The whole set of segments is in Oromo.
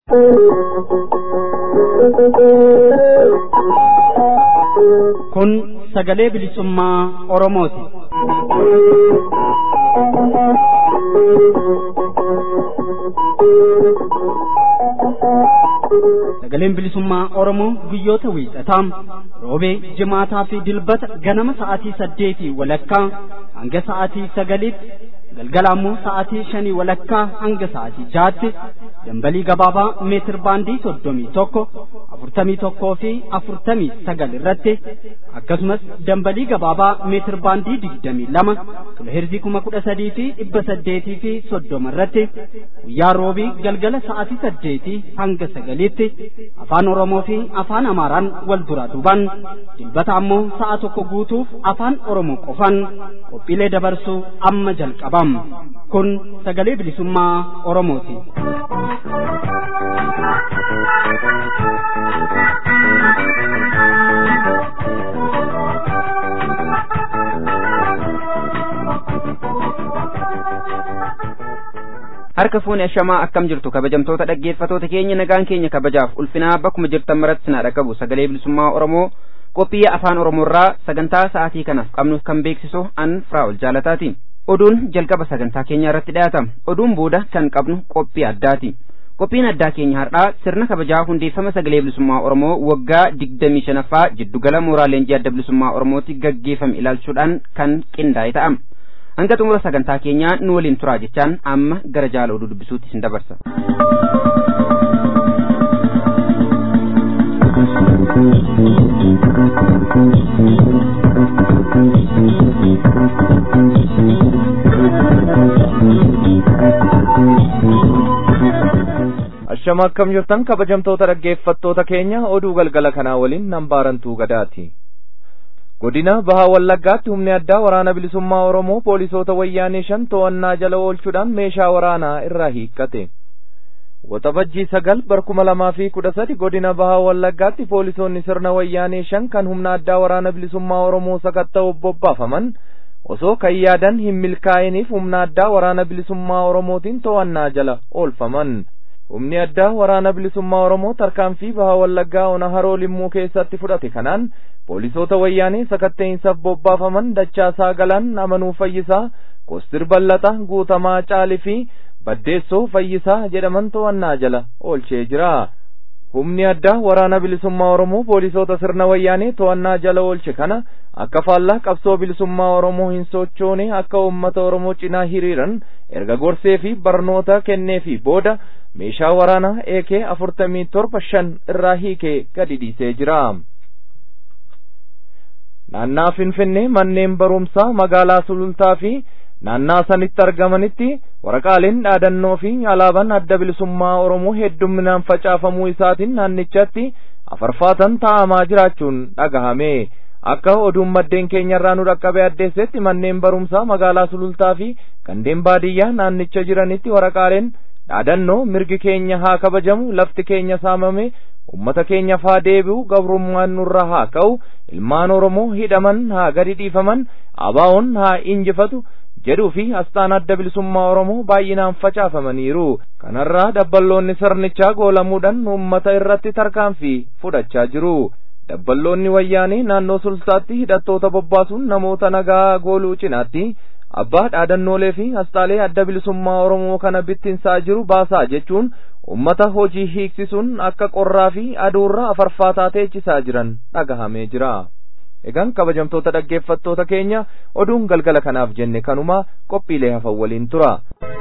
Kun sagalee bilisummaa Oromooti. Sagaleen bilisummaa Oromoo guyyoota wiixataa roobee jimaataa fi dilbata ganama sa'aatii saddeetii walakkaa hanga sa'aatii sagaliitti galgala ammoo sa'aatii shanii walakkaa hanga sa'aatii jaatti dambalii gabaabaa meetir baandii soddomii tokko afurtamii tokkoo fi afurtamii sagal irratti akkasumas dambalii gabaabaa meetir baandii digdamii lama kiloheerzii kuma kudha sadii fi dhibba saddeetii fi soddoma irratti guyyaa roobii galgala sa'aatii saddeetii hanga sagaliitti afaan oromoo fi afaan amaaraan wal duraa duuban dilbata ammoo sa'a tokko guutuuf afaan oromoo qofan qophiilee dabarsuu amma jalqabam kun sagalee bilisummaa oromooti. harka fuuni ashamaa akkam jirtu kabajamtoota dhaggeeffatoota keenya nagaan keenya kabajaaf ulfinaa bakkuma jirtan maratti sinaa dhaqabu sagalee bilisummaa oromoo qophii afaan oromoorraa sagantaa sa'aatii kanaaf qabnu kan beeksisu an firaa'ol jaalataati oduun jalqaba sagantaa keenyaa irratti dhiyaata oduun booda kan qabnu qophii addaati qophiin addaa keenya har'aa sirna kabajaa hundeeffama sagalee bilisummaa oromoo waggaa digdamii shanaffaa jiddugala mooraa leenjii adda bilisummaa oromootti gaggeeffame ilaalchuudhaan kan qindaa'e ta'a hanga xumura sagantaa keenyaa nu waliin turaa jechaan amma gara jaala oduu dubbisuutti isin dabarsa. Ashama akkam jirtan kabajamtoota dhaggeeffattoota keenya oduu galgala kanaa waliin nambaarantuu gadaati. godina bahaa wallaggaatti humni addaa waraana bilisummaa oromoo poolisoota wayyaanee shan to'annaa jala oolchuudhaan meeshaa waraanaa irraa hiikkate waxabajjii sagal bara kuma lamaa fi kudha sadi godina bahaa wallaggaatti poolisoonni sirna wayyaanee shan kan humna addaa waraana bilisummaa oromoo sakatta'uuf bobbaafaman osoo kan yaadan hin milkaa'iniif humna addaa waraana bilisummaa oromootiin to'annaa jala oolfaman humni addaa waraana bilisummaa oromoo tarkaanfii bahaa wallaggaa ona haroo limmuu keessatti fudhate kanaan poolisoota wayyaanee sakatta'insaaf bobbaafaman dachaasaa galaan amanuu fayyisaa kostir ballaxa guutamaa caali fi baddeessoo fayyisaa jedhaman to'annaa jala oolchee jira humni addaa waraana bilisummaa oromoo poolisoota sirna wayyaanee to'annaa jala oolche kana akka faallaa qabsoo bilisummaa oromoo hin sochoone akka uummata oromoo cinaa hiriiran erga gorsee fi barnoota kennee fi booda meeshaa waraanaa eekee afurtamii torba shan irraa hiikee gadi dhiisee jira. naannaa finfinnee manneen barumsaa magaalaa sulultaa fi naannaa sanitti argamanitti waraqaaleen dhaadannoo fi alaabaan adda bilisummaa oromoo heddumminaan facaafamuu isaatiin naannichatti afarfaatan taa'amaa jiraachuun dhagahame akka oduun maddeen keenyarraa nu dhaqqabe addeessetti manneen barumsaa magaalaa sulultaa fi gandeen baadiyyaa naannicha jiranitti waraqaaleen dhaadannoo mirgi keenya haa kabajamu lafti keenya saamame ummata keenyaaf haa deebi'u gabrummaan nurra haa ka'u ilmaan oromoo hidhaman haa gadi dhiifaman abaa'oon haa injifatu jedhuu fi asxaan adda bilisummaa oromoo baay'inaan facaafamaniiru kanarraa dabballoonni sirnichaa goolamuudhaan ummata irratti tarkaanfii fudhachaa jiru dabballoonni wayyaanee naannoo sultaatti hidhattoota bobbaasuun namoota nagaa gooluu cinaatti abbaa dhaadannoolee fi asxaalee adda bilisummaa oromoo kana bittinsaa jiru baasaa jechuun ummata hojii hiiksisuun akka qorraa fi aduurra afarfaataa teechisaa jiran dhagahamee jira. Egaan kabajamtoota dhaggeeffattoota keenya oduun galgala kanaaf jenne kanuma qophiilee hafan waliin tura.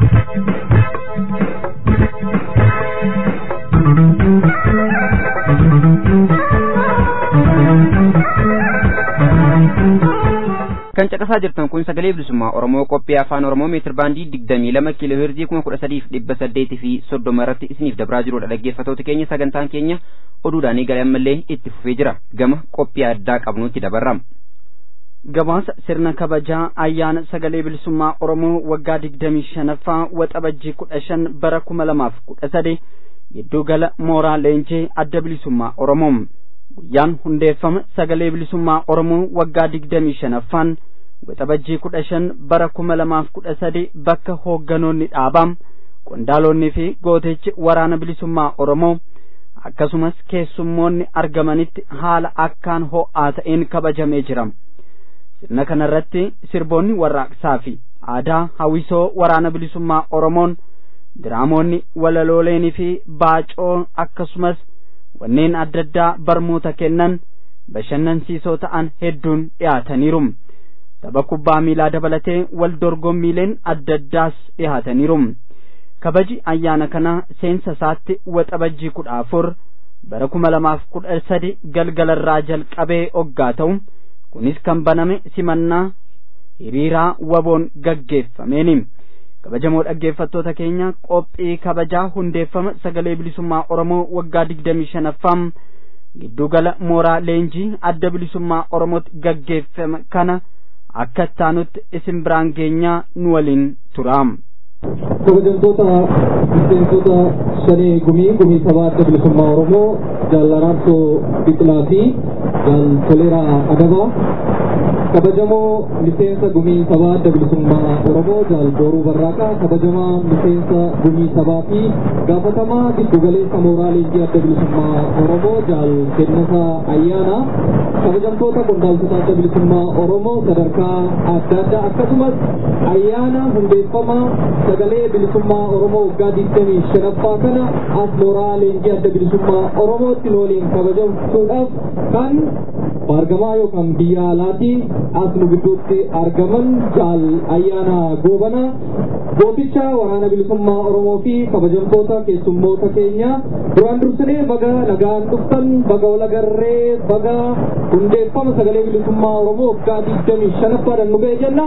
kan caqasaa jirtan kun sagalee bilisummaa oromoo qophii afaan oromoo meetir baandii digdamii lama kiiloo heerzii kuma kudha sadiif dhibba saddeetii fi soddoma irratti isiniif dabraa jirudha dhaggeeffatoota keenya sagantaan keenya oduudhaan eegalee ammallee itti fufee jira gama qophii addaa qabnuutti dabarrama. gabaasa sirna kabajaa ayyaana sagalee bilisummaa oromoo waggaa digdamii shanaffaa waxabajjii kudha shan bara kuma lamaaf kudha sadi gidduu gala mooraa leenjii adda bilisummaa oromoo guyyaan hundeeffama sagalee bilisummaa oromoo waggaa digdamii shanaffaan waxabajjii kudha shan bara kuma lamaaf kudha sadi bakka hoogganoonni dhaabaa qondaalonni fi gootichi waraana bilisummaa oromoo akkasumas keessummoonni argamanitti haala akkaan ho'aa ta'een kabajamee jira sirna kanarratti sirboonni warraaqsaa fi aadaa hawwisoo waraana bilisummaa oromoon diraamoonni walaloolenii fi baacoo akkasumas wanneen adda addaa barmoota kennan bashannansiisoo ta'an hedduun dhiyaataniiru tapha kubbaa miilaa dabalatee wal dorgommiileen adda addaas dhiyaataniiru kabaji ayyaana kana seensa isaatti waxabajjii kudha afur bara kuma lamaaf kudha sadi galgalarraa jalqabee oggaa ta'u kunis kan baname simannaa hiriiraa waboon gaggeeffameeni kabajamoo dhaggeeffattoota keenya qophii kabajaa hundeeffama sagalee bilisummaa oromoo waggaa digdamii shanaffaa giddugala mooraa leenjii adda bilisummaa oromootti gaggeeffame kana akka ittaanutti isin biraan geenyaa nu waliin turaam. kabajamtoota miseensota shanee gumii gumii sabaa adda bilisummaa oromoo jaalaraabsoo biqilaa fi jaal toleeraa adabaa kabajamoo miseensa gumii sabaa adda bilisummaa oromoo jaal booruu barraaqaa kabajamaa miseensa gumii sabaa fi gaafatamaa giddugaleessa mooraa leenjii adda bilisummaa oromoo jaal kennasaa ayyaana kabajamtoota qondaaltota adda bilisummaa oromoo sadarkaa adda addaa akkasumas ayyaana hundeeffama sagalee bilisummaa oromoo waggaa digdamii shanaffaa kana as mooraa leenjii adda bilisummaa oromootti waliin kabajachuudhaaf kan baargamaa yookaan biyya alaatti as nu gidduutti argaman jaal ayyaana goobana gooticha waraana bilisummaa oromoo fi kabajamtoota keessummoota keenya duraan dursinee baga nagaan dhuftan baga walagarree baga hundeeffama sagalee bilisummaa oromoo waggaa digdamii shanaffaadhaan nu ga'e jenna.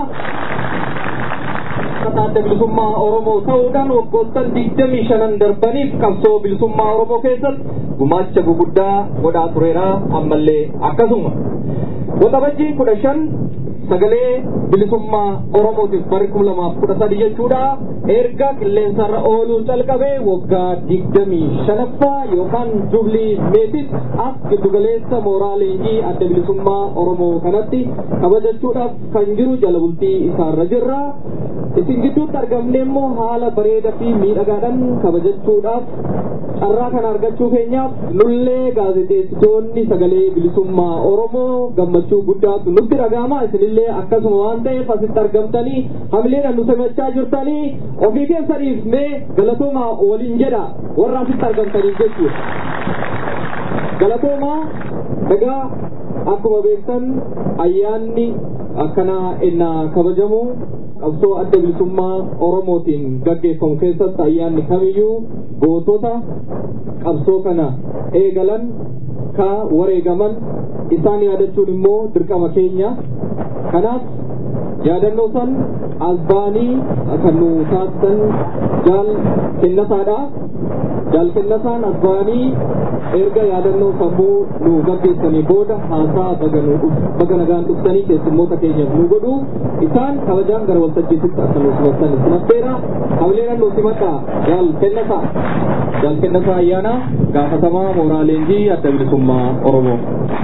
adda bilisummaa oromoo ta'uudhaan waggoottan digdamii shanan darbaniif qabsoo bilisummaa oromoo keessatti gumaacha guguddaa godhaa tureera ammallee akkasuma waxabajjii kudha shan sagalee bilisummaa oromootiif bari kuma lamaaf kudha sadi jechuudha erga qilleensarra ooluu calqabee waggaa digdamii shanaffaa yookaan jublii meetit as giddugaleessa mooraa leenjii adda bilisummaa oromoo kanatti kabajachuudhaaf kan jiru jala bultii isaarra jirra isin gidduutti argamne immoo haala bareedaa fi miidhagaadhaan kabajachuudhaaf carraa kana argachuu keenyaaf nullee gaazexeessitoonni sagalee bilisummaa oromoo gammachuu guddaatu nutti dhaga'ama isinillee akkasuma waan ta'eef asitti argamtanii hamileedhaan nu simachaa jirtanii ofii keessaniif mee galatooma waliin jedha warra asitti argamtaniif jechuudha galatooma egaa akkuma beektan ayyaanni akkanaa innaa kabajamu qabsoo adda bilisummaa oromootiin gaggeeffamu keessatti ayyaanni kamiyyuu gootota qabsoo kana eegalan ka wareegaman isaan yaadachuun immoo dirqama keenya kanaaf yaadannoo san albaanii kan nu taasisan jaal kennasaadha jaal kennasaan albaanii erga yaadannoo sammuu nu gaggeessanii booda haasaa baga nagaan dhuftanii keessummoota keenyaaf nu godhu isaan kabajaan gara waltajjiititti akka nu simattan isin affeera hamileedhaan nu simadha jaal kennasaa jaal kennasaa ayyaana gaafatamaa mooraa leenjii adda bilisummaa oromoo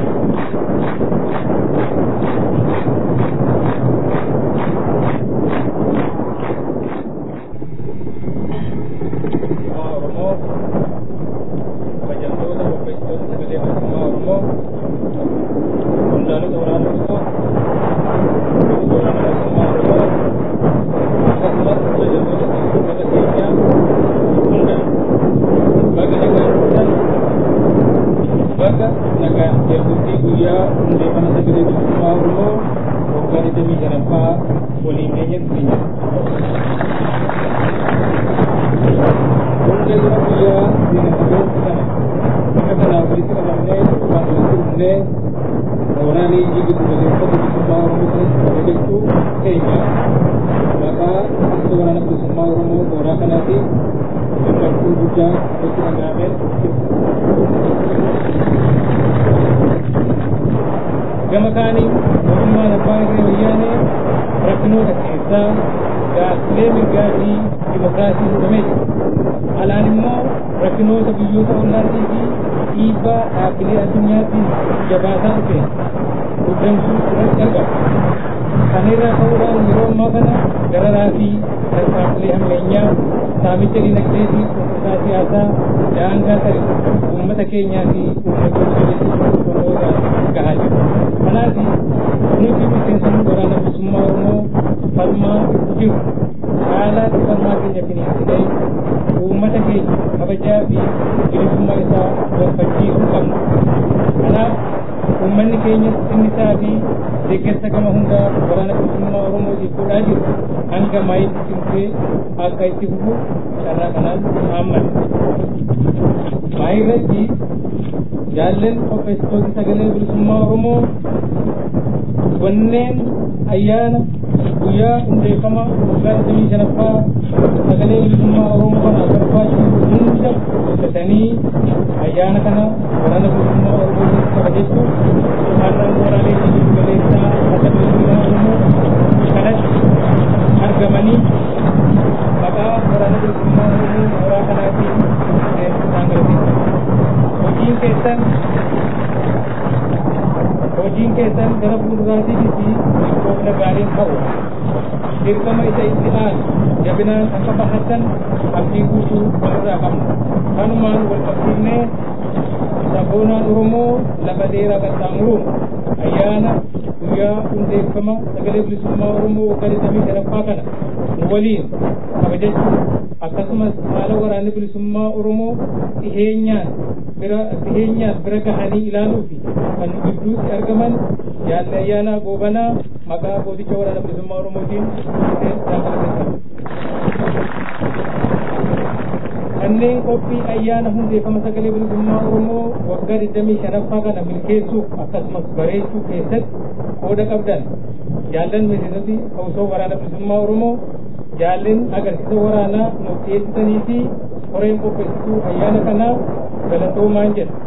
gama kaaniin mootummaan abbaa irree wayyaanee rakkinoota keessaa gaaffilee mirgaa fi dimokiraasii hudhamee jira alaan immoo rakkinoota biyyoota ollaatii fi dhiibbaa dhaabbilee addunyaatti jabaataa dhufe guddamsuu irratti argama kana irraa ka'uudhaan yeroo ammaa kana dararaa fi tarkaanfilee hammeenyaa saamicha dinagdee fi cunqursaa siyaasaa daangaa ta'e uummata keenyaa fi uummatoota biyya gahaa jiru. Kanaaf nuti miseensonni waraana bilisummaa Oromoo falmaa jiru. Haala falmaa keenya finiinsinee uummata keenya kabajaa fi bilisummaa isaa gonfachiisuu qabna. Kanaaf uummanni keenya sinnisaa fi deeggarsa gama hundaa waraana bilisummaa Oromootiif godhaa jiru hanga maayitti cimsee akka itti fufu carraa kanaan haammanna. Maayii irratti jaallan qopheessitoota sagalee bilisummaa Oromoo wanneen ayyaana guyyaa hundeeffama waggaa digdamii shanaffaa sagalee bilisummaa Oromoo kana barbaachisu hunda hojjetanii ayyaana kana waraana bilisummaa Oromoo kabajechuuf har'a waraalee jiddu galeessaa adda bilisummaa Oromoo kanatti argamanii maqaa waraana bilisummaa Oromoo mooraa kanaatiin isaan galateeffatu. Hojiin keessan hojiin keessan gara fuulduraatiinis milkoofna gaariin ta'u dirqama isa itti aanu jabinaan akka bahattan abdii guutuu walirraa qabna kanumaan wal qabsiifnee sabboonaan oromoo lafa dheeraa qaxxaamuruun ayyaana guyyaa hundeeffama sagalee bilisummaa oromoo waggaa digdamii shanaffaa kana nu waliin kabajachuu akkasumas haala waraanni bilisummaa oromoo dhiheenyaan bira dhiheenyaan bira gahanii ilaaluu fi kan nu gidduutti argaman jaalli ayyaanaa goobanaa maqaa gooticha waraana bilisummaa oromootiin kanneen qophii ayyaana hundeeffama sagalee bilisummaa oromoo waggaa digdamii shanaffaa kana milkeessuuf akkasumas bareechuu keessatti qooda qabdan jaallan miseensoti hawwisoo waraana bilisummaa oromoo jaalleen agarsiisa waraanaa nuuf dhiyeessitanii fi koreen qopheessituu ayyaana kanaa galatoomaan jedha.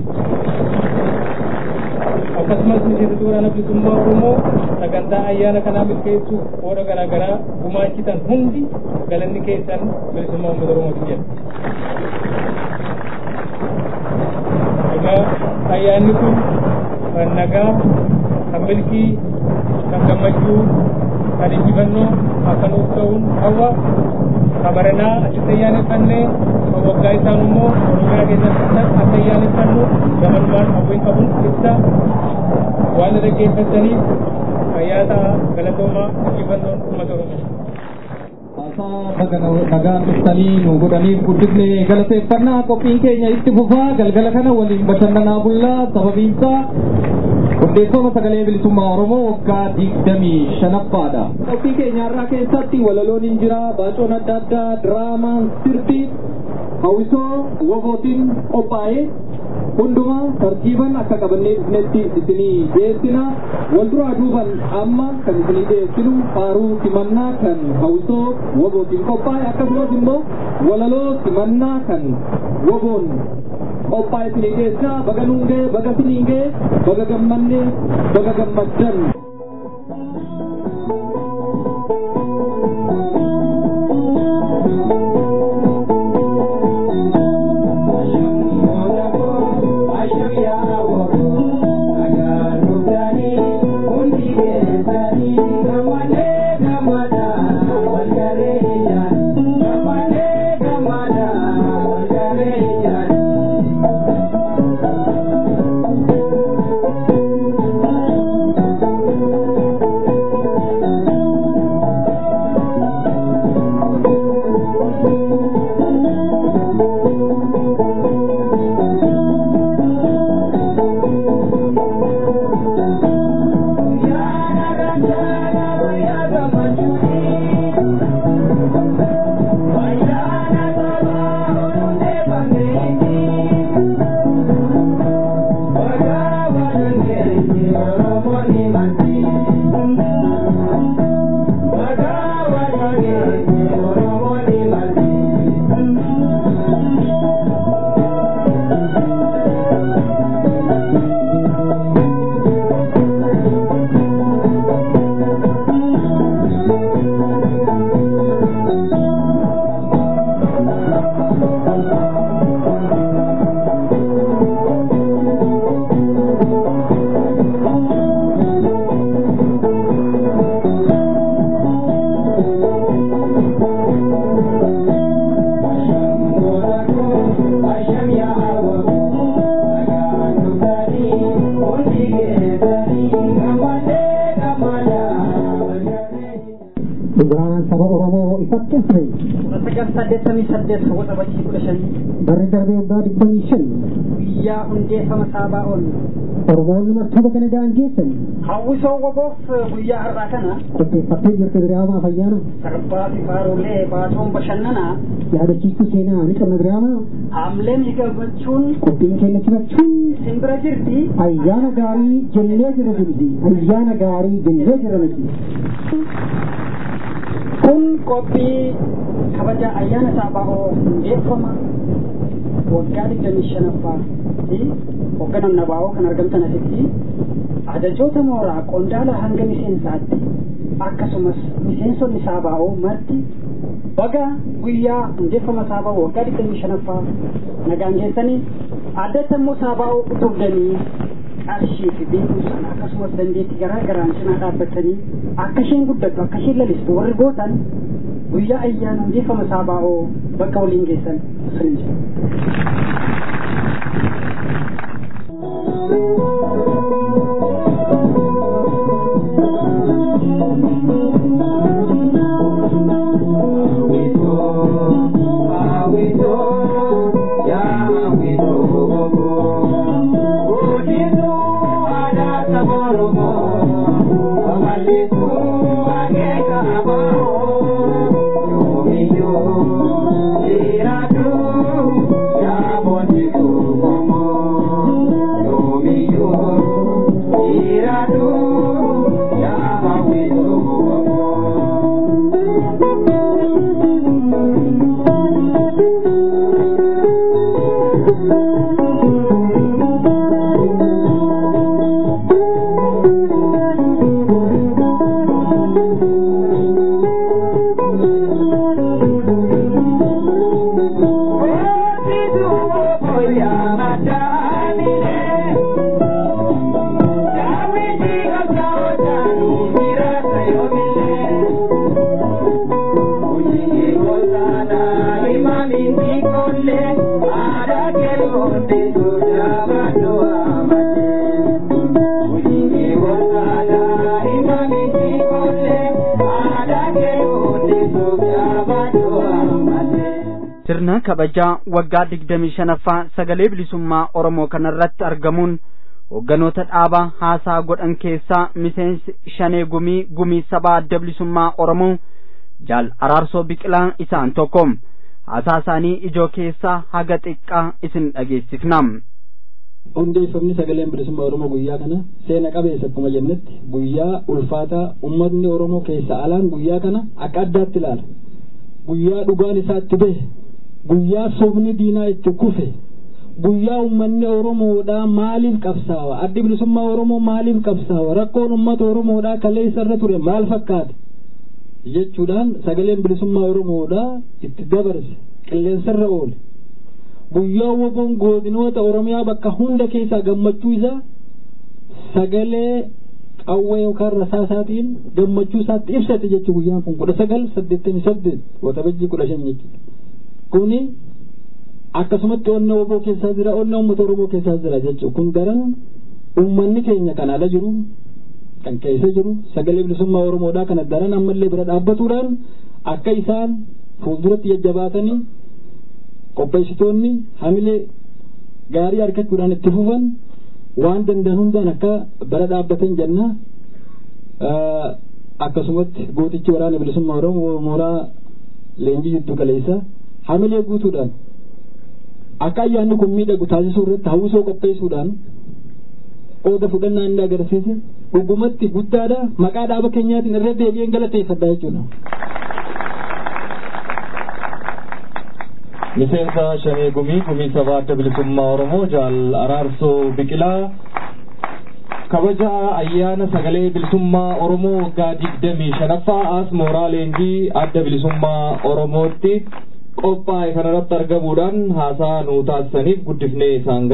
akkasumas miseensota waraana bilisummaa oromoo sagantaa ayyaana kanaa milkeessuuf qooda garaa garaa gumaachitan hundi galanni keessan bilisummaa uummata oromootiin jedha. Egaa ayyaanni kun kan nagaa, kan milkii, kan gammachuu, kan injifannoo akka nuuf ta'uun hawwa kabaranaa achitti ayyaaneffannee kan waggaa isaan immoo oromiyaa keessatti akka ayyaaneffannu gamanumaan hawwiin qabuun ibsa waan dhaggeeffataniif fayyaa galatoomaa injifannoon uummata oromoo. Haasaa nagaan dhuftanii nu godhaniif guddifne galateeffannaa qophiin keenya itti fufaa galgala kana waliin bashannanaa bullaa sababiinsaa hundeeffama sagalee bilisummaa Oromoo waggaa digdamii shanaffaadha. Qophii keenya irraa keessatti walaloon hin jira, baacoon adda addaa, diraamaan, sirbi, hawwisoo, wobootiin qophaa'ee hundumaa tartiiban akka qabannee dhufnetti isinii dhiyeessina. Wal duraa duuban amma kan isinii dhiyeessinu faaruu simannaa kan hawwisoo wobootiin qophaa'e akkasumas immoo walaloo simannaa kan woboon qophaa'e isinii dhiyeessina. Baga nuungee, baga siniingee, baga gammannee, baga gammaddan. Thank you. saddeettamii saddeet waxabajii kudha shanii barri darbee waggaa digdamii shan guyyaa hundeeffama saabaa'oon oromoonni martuuba kana daangeessan hawwisoo waboof guyyaa har'aa kana qopheeffattee jirtu diraamaa fayyaana sarbaa fi faarolee baatoon bashannanaa yaadachiistuu seenaa ni qabna diraamaa haamlee miidhagfachuun qophiin keenya simachuun isin bira jirti ayyaana gaarii jennee jira jirti ayyaana gaarii jennee jira nuti kun qophii kabaja ayyaana saabaa'oo hundeeffama waggaa digdamii shanaffaa fi hoogganaan nabaa'oo kan argamtan asitti ajajoota mooraa qondaala hanga miseensaatti akkasumas miseensonni saabaa'oo marti baga guyyaa hundeeffama saabaa'oo waggaa digdamii shanaffaa nagaan geessanii addatti immoo saabaa'oo utubdanii qarshii fi beekumsaan akkasumas dandeettii garaa garaan cinaa dhaabbatanii akka isheen guddattu akka isheen lalistu warri gootan guyyaa ayyaana hundeeffama saabaa'oo bakka waliin geessan sun jira. sirna kabajaa waggaa digdamii shanaffaa sagalee bilisummaa oromoo kanarratti argamuun hoogganoota dhaabaa haasaa godhan keessaa miseensi shanee gumii gumii sabaa adda bilisummaa oromoo jaal araarsoo biqilaa isaan tokko haasaa isaanii ijoo keessaa haga xiqqaa isin dhageessifnam. hundeeffamni sagaleen bilisummaa oromoo guyyaa kana seena qabeessa akkuma jennetti guyyaa ulfaataa ummatni oromoo keessa alaan guyyaa kana akka addaatti ilaala guyyaa dhugaan isaa itti bahe guyyaa sobni diinaa itti kufe guyyaa ummanni oromoodhaa maaliif qabsaawa addi bilisummaa oromoo maaliif qabsaawa rakkoon ummata oromoodhaa kaleessa irra ture maal fakkaate jechuudhaan sagaleen bilisummaa oromoodhaa itti dabarse qilleensarra oole guyyaa woboon godinoota oromiyaa bakka hunda keessaa gammachuu isaa sagalee qawwee yookaan rasaasaatiin gammachuu isaatti ibsate jechuu guyyaan kun kudha sagal saddeettamii saddeet waxabajjii kudha shan jechuudha kuni akkasumatti onna woboo keessaa jira onna uummata oromoo keessaa jira jechuudha kun daran uummanni keenya kan ala jiru kan keessa jiru sagalee bilisummaa oromoodhaa kana daran ammallee bira dhaabbatuudhaan akka isaan fuulduratti jajjabaatanii qopheessitoonni hamilee gaarii argachuudhaan itti fufan waan danda'an hundaan akka bara dhaabbatan jenna akkasumatti gootichi waraana bilisummaa oromoo mooraa leenjii jiddu galeessa hamilee guutuudhaan akka ayyaanni kun miidhagu taasisuu irratti hawwisoo qopheessuudhaan qooda fudhannaa inni agarsiise dhugumatti guddaadha maqaa dhaaba keenyaatiin irra deebi'een galateeffadha jechuudha. miseensa shanii gumii gumii sabaa adda bilisummaa oromoo jaal araarsoo biqilaa kabaja ayyaana sagalee bilisummaa oromoo waggaa digdamii shanaffaa as mooraa leenjii adda bilisummaa oromootti qophaa'e kanarratti argamuudhaan haasaa nuu taasisaniif guddifnee isaan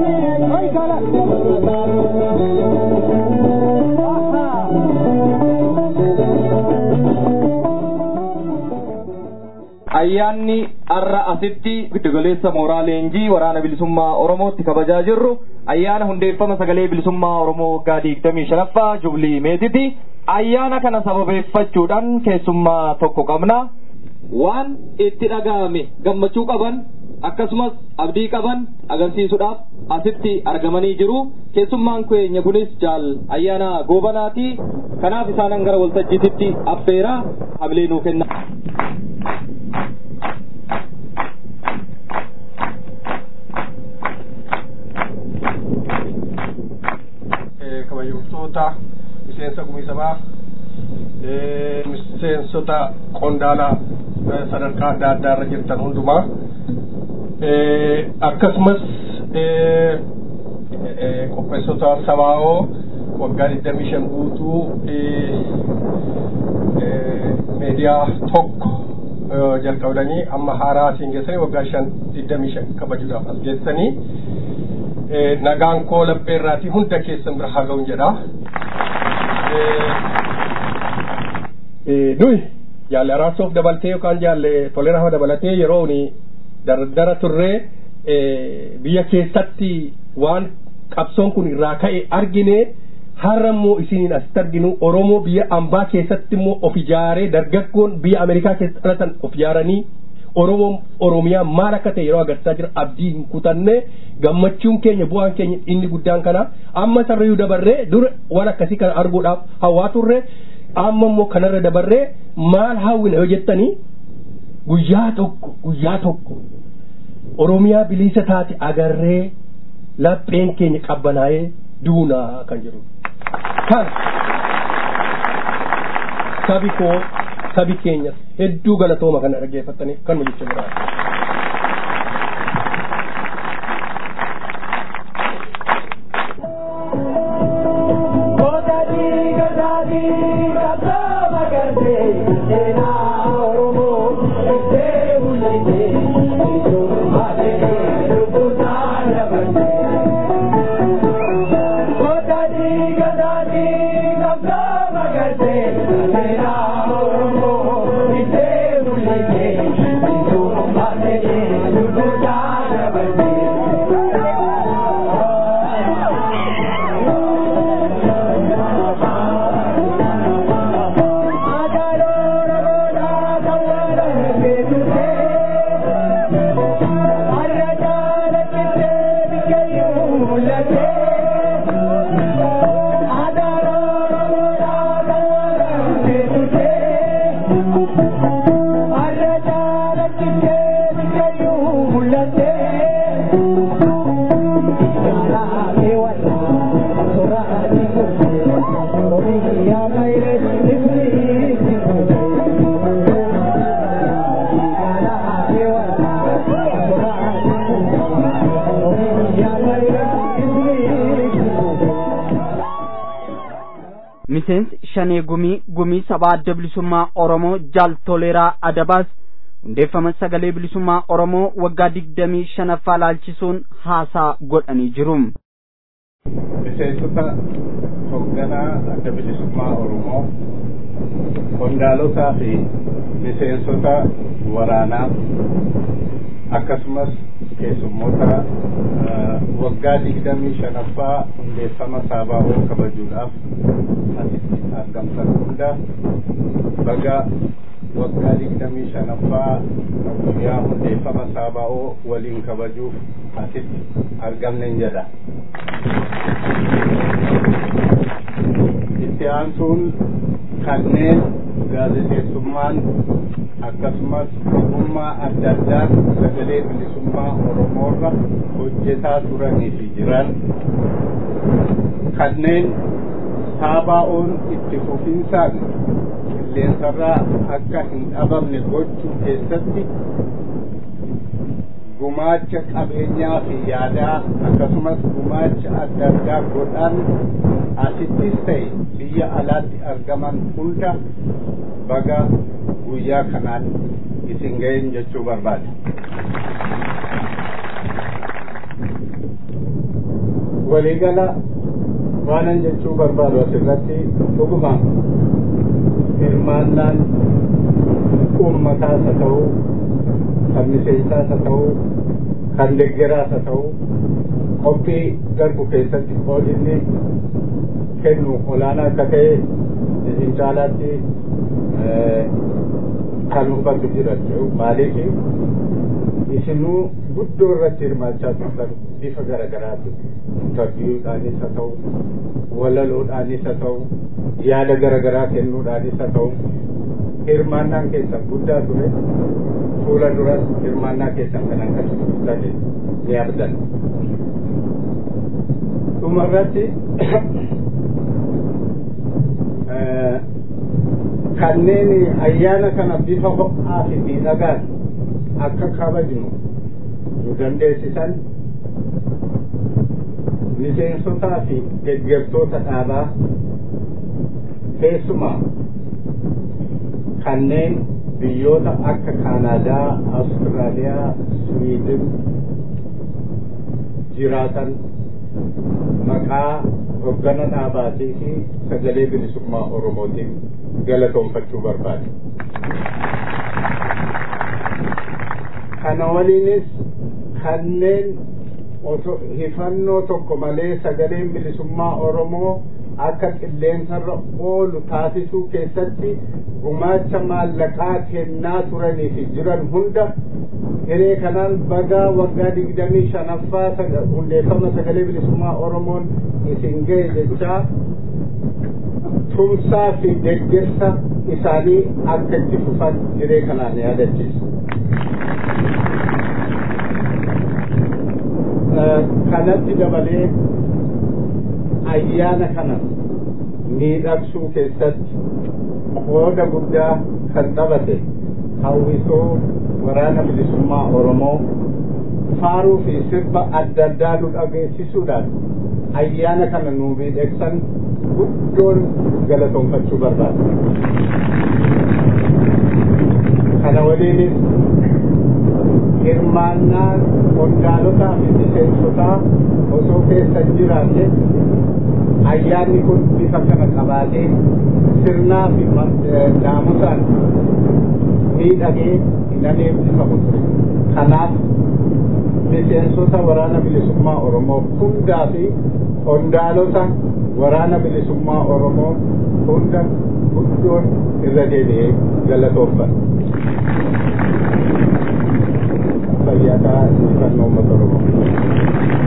galateeffanna. ayyaanni har'a asitti giddugaleessa mooraa leenjii waraana bilisummaa oromootti kabajaa jirru ayyaana hundeeffama sagalee bilisummaa oromoo waggaa digdamii shanaffaa jubilii meetiti ayyaana kana sababeeffachuudhaan keessummaa tokko qabna waan itti dhaga'ame gammachuu qaban akkasumas abdii qaban agarsiisuudhaaf asitti argamanii jiru keessummaan keenya kunis jaal ayyaana goobanaati kanaaf isaanan gara waltajjiititti affeera hamilee nuu kenna. kabajamtoota miseensa gumisamaa miseensota qondaalaa sadarkaa adda addaa irra jirtan hundumaa akkasumas qopheessota sabaa'oo waggaa digdamii shan guutuu meediyaa tokko jalqabdanii amma haaraa asiin geessanii waggaa shan digdamii shan kabajuudhaaf as geessanii nagaan koo laphee irraatii hunda keessan bira haa ga'uun jedha. Nuyi jaalle araarsoof dabaltee yookaan jaalle toleraa dabalatee yeroo dardara turree biyya keessatti waan qabsoon kun irraa ka'e argine har'a immoo isiniin asitti arginu Oromoo biyya ambaa keessatti immoo of ijaaree dargaggoon biyya Ameerikaa keessa dhalatan of ijaaranii Oromoon Oromiyaa maal akka ta'e yeroo agarsiisaa jira abdii hin kutanne gammachuun keenya bu'aan keenya inni guddaan kana amma sarreeyuu dabarree dura waan akkasii kana arguudhaaf hawaa turre amma immoo kanarra dabarree maal hawwina yoo jettanii guyyaa tokko guyyaa tokko Oromiyaa bilisa taate agarree lapheen keenya qabbanaa'ee duunaa kan jiru. Kan sabi koo sabi keenya hedduu galatooma kana dhaggeeffatanii kan jecha biraa. miseensi shanee gumii gumii sabaa adda bilisummaa oromoo jaal toleeraa adabaas hundeeffama sagalee bilisummaa oromoo waggaa digdamii shanaffaa laalchisuun haasaa godhanii jiru. miseensota hoogganaa adda bilisummaa oromoo qondaalotaa fi miseensota waraanaa akkasumas keessummoota waggaa digdamii shanaffaa hundeeffama saabaa'oo kabajuudhaaf asitti argamtan hunda baga waggaa digdamii shanaffaa guyyaa hundeeffama saabaa'oo waliin kabajuuf asitti argamnen jedha. itti aansuun kanneen gaazexeessummaan akkasumas ogummaa adda addaa sagalee bilisummaa oromoorra hojjetaa turanii fi jiran kanneen saabaa'oon itti fufinsaan qilleensarraa akka hin dhabamne gochuu keessatti gumaacha qabeenyaa fi yaadaa akkasumas gumaacha adda addaa godhan asittis ta'e biyya alaatti argaman hunda baga guyyaa kanaan isin ga'een jechuu barbaade. waliigala waanan jechuu barbaadu asirratti dhugumaan hirmaannaan uummataas haa ta'u kan miseensaas haa ta'u kan deggeraas haa ta'u qophii darbu keessatti qoodinni kennu olaanaa akka ta'e isin caalaatti kan hubatu jira maaliif isinuu guddoo irratti hirmaachaa turtan bifa garagaraati intarviiyuudhaanis haa ta'u walaloodhaanis haa ta'u yaada garagaraa kennuudhaanis haa ta'u hirmaannaan keessan guddaa ture fuula duras hirmaannaa keessan kan akkasii turtan ni abdan dhumarratti kanneen ayyaana kana bifa ho'aa fi miidhagaan akka kabajnu nu dandeessisan miseensotaa fi deeggartoota dhaabaa keessumaa kanneen biyyoota akka kaanaadaa awustiraaliyaa swiidin jiraatan maqaa hoggana dhaabaatii fi sagalee bilisummaa oromootiin galatoonfachuu barbaade kana waliinis kanneen hifannoo tokko malee sagaleen bilisummaa oromoo akka qilleensarra oolu taasisuu keessatti gumaacha maallaqaa kennaa turanii fi jiran hunda hiree kanaan bagaa waggaa digdamii shanaffaa hundeeffama sagalee bilisummaa oromoon isin ga'e jechaa tumsaa fi deeggarsa isaanii akka itti fufan hiree kanaan yaadachiisu. kanatti dabalee ayyaana kana miidhagsuu keessatti qooda guddaa kan taphate hawwisoo waraana bilisummaa oromoo faaruu fi sirba adda addaa nu dhageessisuudhaan ayyaana kana nu miidhagsan guddoon galatoonfachuu barbaada kana waliinis hirmaannaan qondaalotaa fi miseensotaa osoo keessa jiraanne ayyaanni kun bifa kana qabaatee sirnaa fi naamusaan miidhagee hin adeemsifamu kanaaf miseensota waraana bilisummaa oromoo hundaa fi qondaalota waraana bilisummaa oromoo hunda guddoon irra deebi'ee galatoonfata. fayyataa injifannoo uummata oromoo.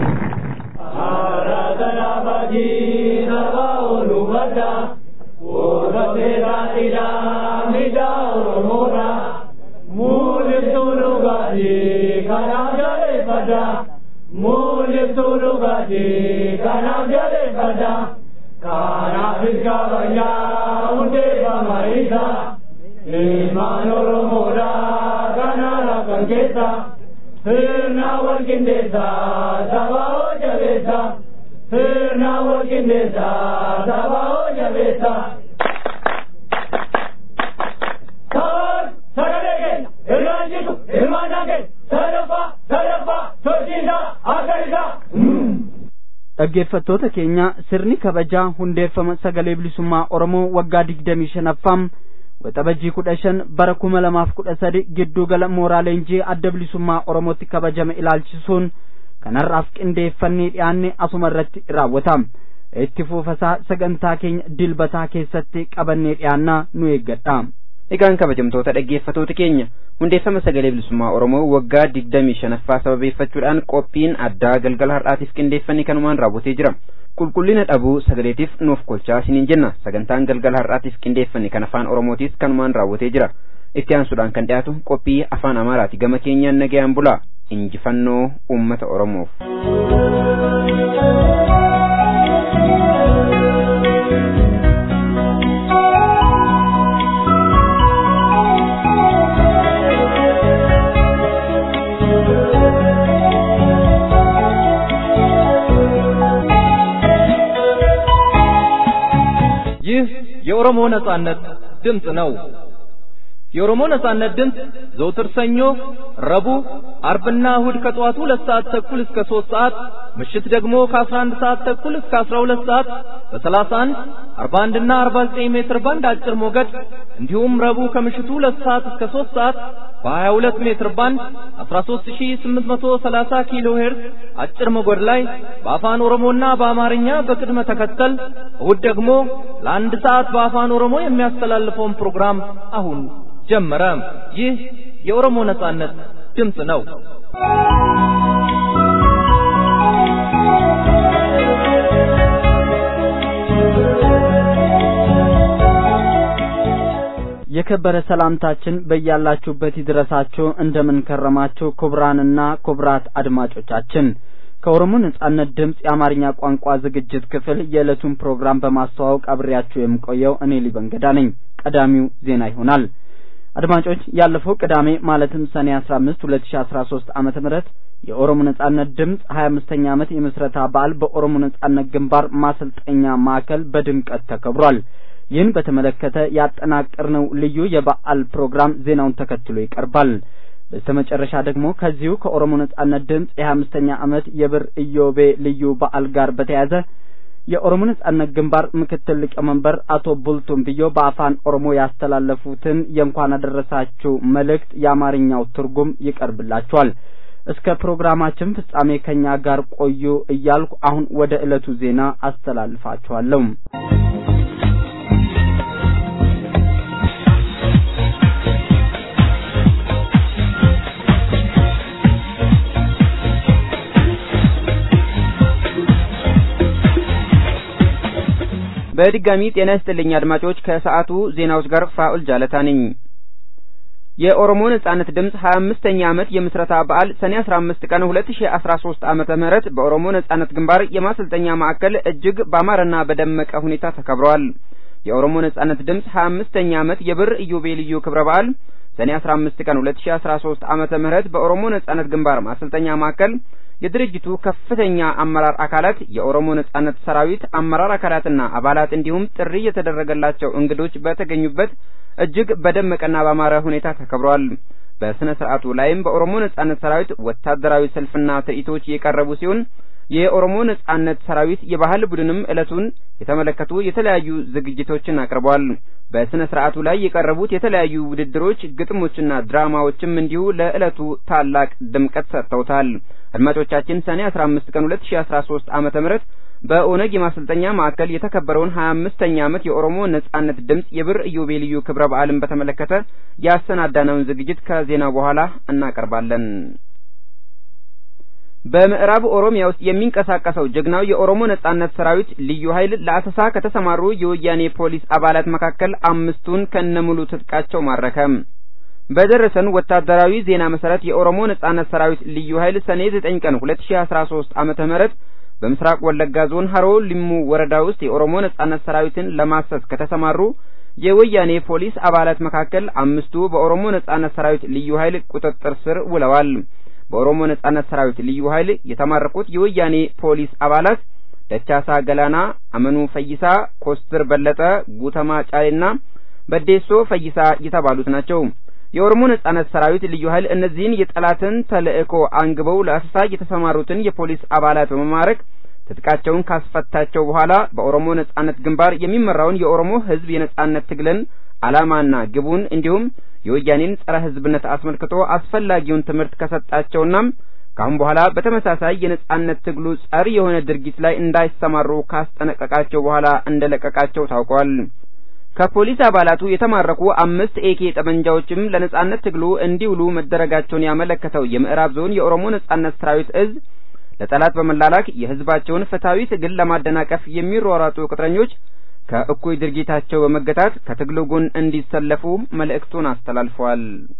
Kanaaf iskaabayyaa hundeeffama isa ilmaan oromoodhaa kanaara kan keessa sirna wal qindeessa saba hoo jabeessa sirna wal qindeessa saba hoo jabeessa. Sabaan sagalee keenya irraan jitu hirmaannaa keenya sadaffaa sadaffaa sochiisaa akka isaa. dhaggeeffattoota keenya sirni kabajaa hundeeffama sagalee bilisummaa oromoo waggaa digdamii shanaffaa waxabajjii kudha shan bara kuma lamaaf kudha sadi gidduu gala mooraa leenjii adda bilisummaa oromootti kabajame ilaalchisuun kanarraaf qindeeffannee dhiyaanne asuma irratti raawwatama itti fufasaa sagantaa keenya dilbataa keessatti qabannee dhiyaannaa nu eeggadha. Egaan kabajamtoota dhaggeeffatoota keenya hundeeffama sagalee bilisummaa Oromoo waggaa digdamii shanaffaa sababeeffachuudhaan qophiin addaa galgala har'aatiif qindeeffannee kanumaan raawwatee jira. Qulqullina dhabuu sagaleetiif nuuf kolchaa isiniin jenna sagantaan galgala har'aatiif qindeeffanne kan afaan Oromootiis kanumaan raawwatee jira. Itti aansuudhaan kan dhiyaatu qophii afaan Amaaraati gama keenyaan nagayaan bulaa injifannoo uummata Oromoof. ይህ የኦሮሞ ነጻነት ድምፅ ነው። የኦሮሞ ነጻነት ድምፅ ዘውትር ሰኞ፣ ረቡዕ፣ አርብና እሁድ ከጠዋቱ ሁለት ሰዓት ተኩል እስከ ሦስት ሰዓት ምሽት ደግሞ ከአስራ አንድ ሰዓት ተኩል እስከ አስራ ሁለት ሰዓት በሰላሳ አንድ አርባ አንድና አርባ ዘጠኝ ሜትር ባንድ አጭር ሞገድ እንዲሁም ረቡዕ ከምሽቱ ሁለት ሰዓት እስከ ሦስት ሰዓት በ22 ሜትር ባንድ 13830 ኪሎ ሄርዝ አጭር ሞገድ ላይ በአፋን ኦሮሞና በአማርኛ በቅድመ ተከተል እሁድ ደግሞ ለአንድ ሰዓት በአፋን ኦሮሞ የሚያስተላልፈውን ፕሮግራም አሁን ጀመረ። ይህ የኦሮሞ ነጻነት ድምፅ ነው። የከበረ ሰላምታችን በያላችሁበት ይድረሳችሁ። እንደምን ከረማችሁ? ክቡራንና ክቡራት አድማጮቻችን ከኦሮሞ ነጻነት ድምፅ የአማርኛ ቋንቋ ዝግጅት ክፍል የዕለቱን ፕሮግራም በማስተዋወቅ አብሬያችሁ የምቆየው እኔ ሊበንገዳ ነኝ። ቀዳሚው ዜና ይሆናል። አድማጮች ያለፈው ቅዳሜ ማለትም ሰኔ አስራ አምስት ሁለት ሺ አስራ ሶስት ዓመተ ምህረት የኦሮሞ ነጻነት ድምፅ ሀያ አምስተኛ ዓመት የምስረታ በዓል በኦሮሞ ነጻነት ግንባር ማሰልጠኛ ማዕከል በድምቀት ተከብሯል። ይህን በተመለከተ ያጠናቀርነው ልዩ የበዓል ፕሮግራም ዜናውን ተከትሎ ይቀርባል። በስተመጨረሻ ደግሞ ከዚሁ ከኦሮሞ ነጻነት ድምፅ የሀያ አምስተኛ ዓመት የብር ኢዮቤ ልዩ በዓል ጋር በተያያዘ የኦሮሞ ነጻነት ግንባር ምክትል ሊቀመንበር አቶ ቡልቱም ብዮ በአፋን ኦሮሞ ያስተላለፉትን የእንኳን አደረሳችሁ መልእክት የአማርኛው ትርጉም ይቀርብላችኋል። እስከ ፕሮግራማችን ፍጻሜ ከኛ ጋር ቆዩ እያልኩ አሁን ወደ ዕለቱ ዜና አስተላልፋችኋለሁ። በድጋሚ ጤና ይስጥልኝ አድማጮች። ከሰዓቱ ዜናዎች ጋር ፋኡል ጃለታ ነኝ። የኦሮሞ ነጻነት ድምፅ ሀያ አምስተኛ ዓመት የምስረታ በዓል ሰኔ አስራ አምስት ቀን ሁለት ሺ አስራ ሶስት ዓመተ ምህረት በኦሮሞ ነጻነት ግንባር የማሰልጠኛ ማዕከል እጅግ ባማረና በደመቀ ሁኔታ ተከብረዋል። የኦሮሞ ነጻነት ድምፅ ሀያ አምስተኛ ዓመት የብር ኢዮቤልዩ ክብረ በዓል ሰኔ አስራ አምስት ቀን ሁለት ሺ አስራ ሶስት ዓመተ ምህረት በኦሮሞ ነጻነት ግንባር ማሰልጠኛ ማዕከል የድርጅቱ ከፍተኛ አመራር አካላት፣ የኦሮሞ ነጻነት ሰራዊት አመራር አካላትና አባላት እንዲሁም ጥሪ የተደረገላቸው እንግዶች በተገኙበት እጅግ በደመቀና ባማረ ሁኔታ ተከብሯል። በስነ ስርዓቱ ላይም በኦሮሞ ነጻነት ሰራዊት ወታደራዊ ሰልፍና ትርኢቶች የቀረቡ ሲሆን የኦሮሞ ነጻነት ሰራዊት የባህል ቡድንም ዕለቱን የተመለከቱ የተለያዩ ዝግጅቶችን አቅርቧል። በስነ ስርዓቱ ላይ የቀረቡት የተለያዩ ውድድሮች፣ ግጥሞችና ድራማዎችም እንዲሁ ለዕለቱ ታላቅ ድምቀት ሰጥተውታል። አድማጮቻችን ሰኔ 15 ቀን 2013 ዓመተ ምህረት በኦነግ የማሰልጠኛ ማዕከል የተከበረውን 25ኛ ዓመት የኦሮሞ ነጻነት ድምፅ የብር ኢዮቤልዩ ክብረ በዓልን በተመለከተ ያሰናዳነውን ዝግጅት ከዜናው በኋላ እናቀርባለን። በምዕራብ ኦሮሚያ ውስጥ የሚንቀሳቀሰው ጀግናው የኦሮሞ ነጻነት ሰራዊት ልዩ ኃይል ለአሰሳ ከተሰማሩ የወያኔ ፖሊስ አባላት መካከል አምስቱን ከነሙሉ ትጥቃቸው ማረከ። በደረሰን ወታደራዊ ዜና መሰረት የኦሮሞ ነጻነት ሰራዊት ልዩ ኃይል ሰኔ 9 ቀን 2013 ዓመተ ምህረት በምስራቅ ወለጋ ዞን ሀሮ ሊሙ ወረዳ ውስጥ የኦሮሞ ነጻነት ሰራዊትን ለማሰስ ከተሰማሩ የወያኔ ፖሊስ አባላት መካከል አምስቱ በኦሮሞ ነጻነት ሰራዊት ልዩ ኃይል ቁጥጥር ስር ውለዋል። በኦሮሞ ነጻነት ሰራዊት ልዩ ኃይል የተማረኩት የወያኔ ፖሊስ አባላት ደቻሳ ገላና፣ አመኑ ፈይሳ፣ ኮስትር በለጠ፣ ጉተማ ጫሌና በዴሶ ፈይሳ የተባሉት ናቸው። የኦሮሞ ነጻነት ሰራዊት ልዩ ኃይል እነዚህን የጠላትን ተልእኮ አንግበው ለአሰሳ የተሰማሩትን የፖሊስ አባላት በመማረክ ትጥቃቸውን ካስፈታቸው በኋላ በኦሮሞ ነጻነት ግንባር የሚመራውን የኦሮሞ ሕዝብ የነጻነት ትግልን ዓላማና ግቡን እንዲሁም የወያኔን ጸረ ሕዝብነት አስመልክቶ አስፈላጊውን ትምህርት ከሰጣቸውና ካሁን በኋላ በተመሳሳይ የነጻነት ትግሉ ጸር የሆነ ድርጊት ላይ እንዳይሰማሩ ካስጠነቀቃቸው በኋላ እንደለቀቃቸው ታውቋል። ከፖሊስ አባላቱ የተማረኩ አምስት ኤኬ ጠመንጃዎችም ለነጻነት ትግሉ እንዲውሉ መደረጋቸውን ያመለከተው የምዕራብ ዞን የኦሮሞ ነጻነት ሰራዊት እዝ ለጠላት በመላላክ የህዝባቸውን ፍትሐዊ ትግል ለማደናቀፍ የሚሯሯጡ ቅጥረኞች ከእኩይ ድርጊታቸው በመገታት ከትግሉ ጎን እንዲሰለፉ መልእክቱን አስተላልፈዋል።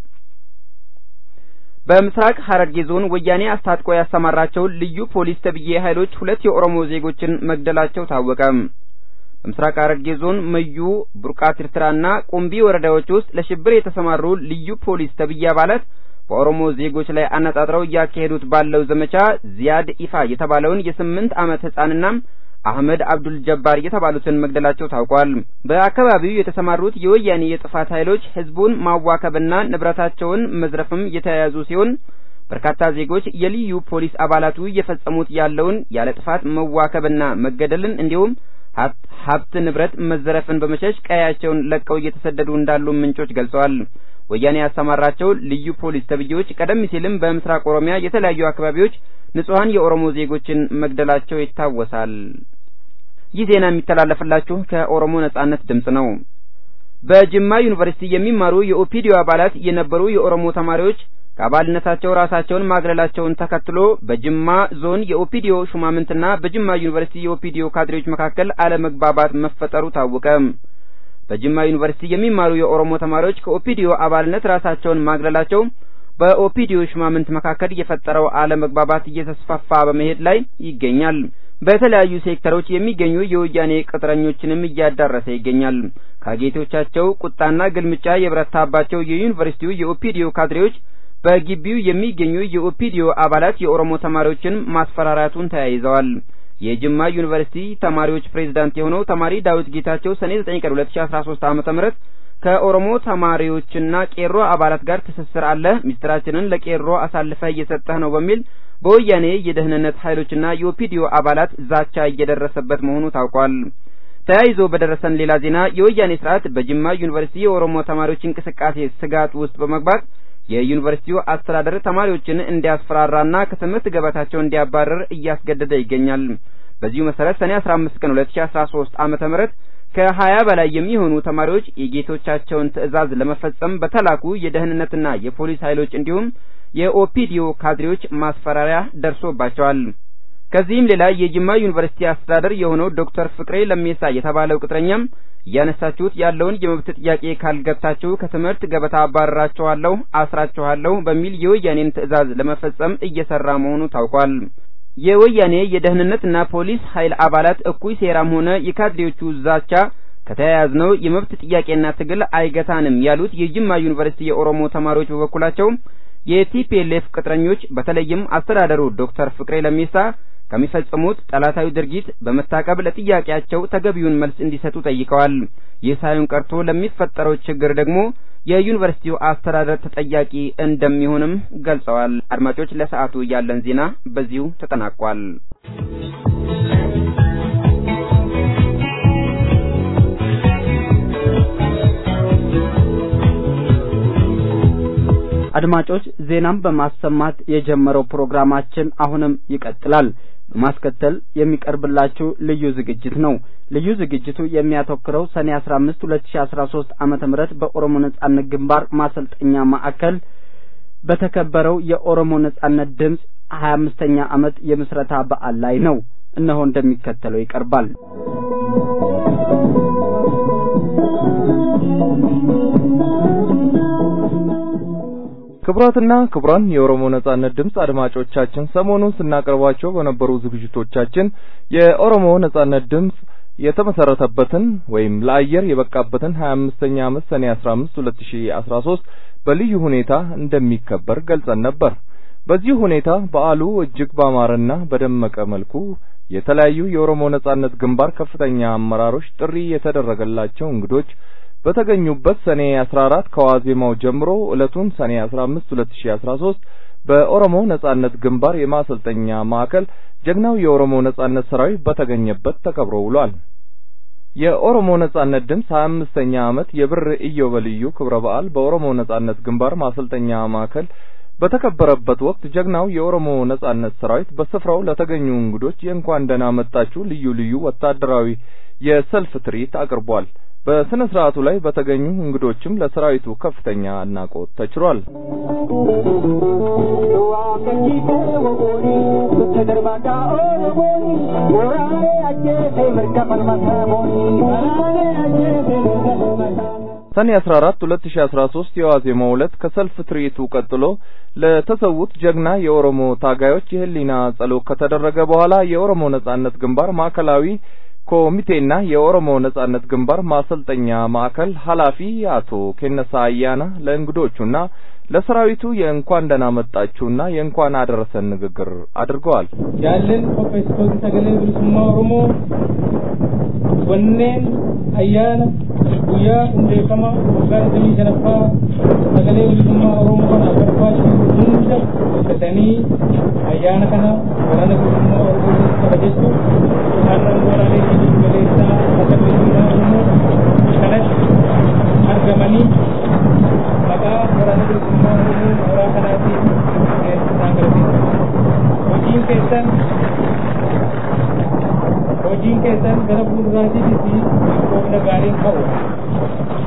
በምስራቅ ሐረርጌ ዞን ወያኔ አስታጥቆ ያሰማራቸው ልዩ ፖሊስ ተብዬ ኃይሎች ሁለት የኦሮሞ ዜጎችን መግደላቸው ታወቀ። በምስራቅ ሐረርጌ ዞን መዩ፣ ቡርቃ ትርትራና ቁምቢ ወረዳዎች ውስጥ ለሽብር የተሰማሩ ልዩ ፖሊስ ተብዬ አባላት በኦሮሞ ዜጎች ላይ አነጣጥረው እያካሄዱት ባለው ዘመቻ ዚያድ ኢፋ የተባለውን የስምንት ዓመት ህጻንና አህመድ አብዱል ጀባር የተባሉትን መግደላቸው ታውቋል። በአካባቢው የተሰማሩት የወያኔ የጥፋት ኃይሎች ህዝቡን ማዋከብና ንብረታቸውን መዝረፍም የተያያዙ ሲሆን በርካታ ዜጎች የልዩ ፖሊስ አባላቱ እየፈጸሙት ያለውን ያለ ጥፋት መዋከብና መገደልን እንዲሁም ሀብት ንብረት መዘረፍን በመሸሽ ቀያቸውን ለቀው እየተሰደዱ እንዳሉ ምንጮች ገልጸዋል። ወያኔ ያሰማራቸው ልዩ ፖሊስ ተብዬዎች ቀደም ሲልም በምስራቅ ኦሮሚያ የተለያዩ አካባቢዎች ንጹሐን የኦሮሞ ዜጎችን መግደላቸው ይታወሳል። ይህ ዜና የሚተላለፍላችሁ ከኦሮሞ ነጻነት ድምጽ ነው። በጅማ ዩኒቨርሲቲ የሚማሩ የኦፒዲዮ አባላት የነበሩ የኦሮሞ ተማሪዎች ከአባልነታቸው ራሳቸውን ማግለላቸውን ተከትሎ በጅማ ዞን የኦፒዲዮ ሹማምንትና በጅማ ዩኒቨርሲቲ የኦፒዲዮ ካድሬዎች መካከል አለመግባባት መፈጠሩ ታወቀ። በጅማ ዩኒቨርሲቲ የሚማሩ የኦሮሞ ተማሪዎች ከኦፒዲዮ አባልነት ራሳቸውን ማግለላቸው በኦፒዲዮ ሹማምንት መካከል የፈጠረው አለመግባባት እየተስፋፋ በመሄድ ላይ ይገኛል። በተለያዩ ሴክተሮች የሚገኙ የወያኔ ቅጥረኞችንም እያዳረሰ ይገኛል። ከጌቶቻቸው ቁጣና ግልምጫ የበረታባቸው የዩኒቨርሲቲው የኦፒዲዮ ካድሬዎች በግቢው የሚገኙ የኦፒዲዮ አባላት የኦሮሞ ተማሪዎችን ማስፈራራቱን ተያይዘዋል። የጅማ ዩኒቨርሲቲ ተማሪዎች ፕሬዝዳንት የሆነው ተማሪ ዳዊት ጌታቸው ሰኔ 9 ቀን 2013 ዓ.ም ከኦሮሞ ተማሪዎችና ቄሮ አባላት ጋር ትስስር አለ፣ ሚስጥራችንን ለቄሮ አሳልፈህ እየሰጠህ ነው በሚል በወያኔ የደህንነት ኃይሎችና የኦፒዲዮ አባላት ዛቻ እየደረሰበት መሆኑ ታውቋል። ተያይዞ በደረሰን ሌላ ዜና የወያኔ ስርዓት በጅማ ዩኒቨርሲቲ የኦሮሞ ተማሪዎች እንቅስቃሴ ስጋት ውስጥ በመግባት የዩኒቨርሲቲው አስተዳደር ተማሪዎችን እንዲያስፈራራና ከትምህርት ገበታቸው እንዲያባረር እያስገደደ ይገኛል። በዚሁ መሰረት ሰኔ 15 ቀን 2013 ዓመተ ምህረት ከሀያ በላይ የሚሆኑ ተማሪዎች የጌቶቻቸውን ትዕዛዝ ለመፈጸም በተላኩ የደህንነትና የፖሊስ ኃይሎች እንዲሁም የኦፒዲዮ ካድሬዎች ማስፈራሪያ ደርሶባቸዋል። ከዚህም ሌላ የጅማ ዩኒቨርሲቲ አስተዳደር የሆነው ዶክተር ፍቅሬ ለሜሳ የተባለው ቅጥረኛም እያነሳችሁት ያለውን የመብት ጥያቄ ካልገታችሁ ከትምህርት ገበታ አባረራችኋለሁ፣ አስራችኋለሁ በሚል የወያኔን ትዕዛዝ ለመፈጸም እየሰራ መሆኑ ታውቋል። የወያኔ የደህንነትና ፖሊስ ኃይል አባላት እኩይ ሴራም ሆነ የካድሬዎቹ ዛቻ ከተያያዝነው የመብት ጥያቄና ትግል አይገታንም ያሉት የጅማ ዩኒቨርሲቲ የኦሮሞ ተማሪዎች በበኩላቸው የቲፒኤልኤፍ ቅጥረኞች በተለይም አስተዳደሩ ዶክተር ፍቅሬ ለሜሳ ከሚፈጽሙት ጠላታዊ ድርጊት በመታቀብ ለጥያቄያቸው ተገቢውን መልስ እንዲሰጡ ጠይቀዋል። ይህ ሳይሆን ቀርቶ ለሚፈጠረው ችግር ደግሞ የዩኒቨርሲቲው አስተዳደር ተጠያቂ እንደሚሆንም ገልጸዋል። አድማጮች፣ ለሰዓቱ ያለን ዜና በዚሁ ተጠናቋል። አድማጮች ዜናም በማሰማት የጀመረው ፕሮግራማችን አሁንም ይቀጥላል። በማስከተል የሚቀርብላችሁ ልዩ ዝግጅት ነው። ልዩ ዝግጅቱ የሚያተኩረው ሰኔ 15 2013 ዓመተ ምህረት በኦሮሞ ነጻነት ግንባር ማሰልጠኛ ማዕከል በተከበረው የኦሮሞ ነጻነት ድምፅ 25ኛ ዓመት የምስረታ በዓል ላይ ነው። እነሆ እንደሚከተለው ይቀርባል። ክቡራትና ክቡራን የኦሮሞ ነጻነት ድምፅ አድማጮቻችን ሰሞኑን ስናቀርባቸው በነበሩ ዝግጅቶቻችን የኦሮሞ ነጻነት ድምፅ የተመሰረተበትን ወይም ለአየር የበቃበትን 25ኛ ዓመት ሰኔ 15 2013 በልዩ ሁኔታ እንደሚከበር ገልጸን ነበር። በዚህ ሁኔታ በዓሉ እጅግ ባማረና በደመቀ መልኩ የተለያዩ የኦሮሞ ነጻነት ግንባር ከፍተኛ አመራሮች ጥሪ የተደረገላቸው እንግዶች በተገኙበት ሰኔ 14 ከዋዜማው ጀምሮ ዕለቱን ሰኔ 15 2013 በኦሮሞ ነጻነት ግንባር የማሰልጠኛ ማዕከል ጀግናው የኦሮሞ ነጻነት ሰራዊት በተገኘበት ተከብሮ ውሏል። የኦሮሞ ነጻነት ድምፅ 25ኛ ዓመት የብር ኢዮቤልዩ ክብረ በዓል በኦሮሞ ነጻነት ግንባር ማሰልጠኛ ማዕከል በተከበረበት ወቅት ጀግናው የኦሮሞ ነጻነት ሰራዊት በስፍራው ለተገኙ እንግዶች የእንኳን ደህና መጣችሁ ልዩ ልዩ ወታደራዊ የሰልፍ ትርኢት አቅርቧል። በስነ ስርዓቱ ላይ በተገኙ እንግዶችም ለሰራዊቱ ከፍተኛ አድናቆት ተችሯል። ሰኔ 14 2013 የዋዜማው ዕለት ከሰልፍ ትርኢቱ ቀጥሎ ለተሰዉት ጀግና የኦሮሞ ታጋዮች የህሊና ጸሎት ከተደረገ በኋላ የኦሮሞ ነጻነት ግንባር ማዕከላዊ ኮሚቴና የኦሮሞ ነጻነት ግንባር ማሰልጠኛ ማዕከል ኃላፊ አቶ ኬነሳ አያና ለእንግዶቹና ለሰራዊቱ የእንኳን ደህና መጣችሁና የእንኳን አደረሰን ንግግር አድርገዋል። ያለን ኦፌስቶን ሰገሌ ብልሱማ ኦሮሞ ወኔን ayyaana guyyaa hundeeffama waggaa digdamii shanaffaa sagalee bilisummaa oromoo kanaaf barbaachisu hunda hojjetanii ayyaana kana waraana bilisummaa oromoo kabajachuuf har'a waraanee biyya galeessaa akka bilisummaa oromoo kanatti argamanii maqaa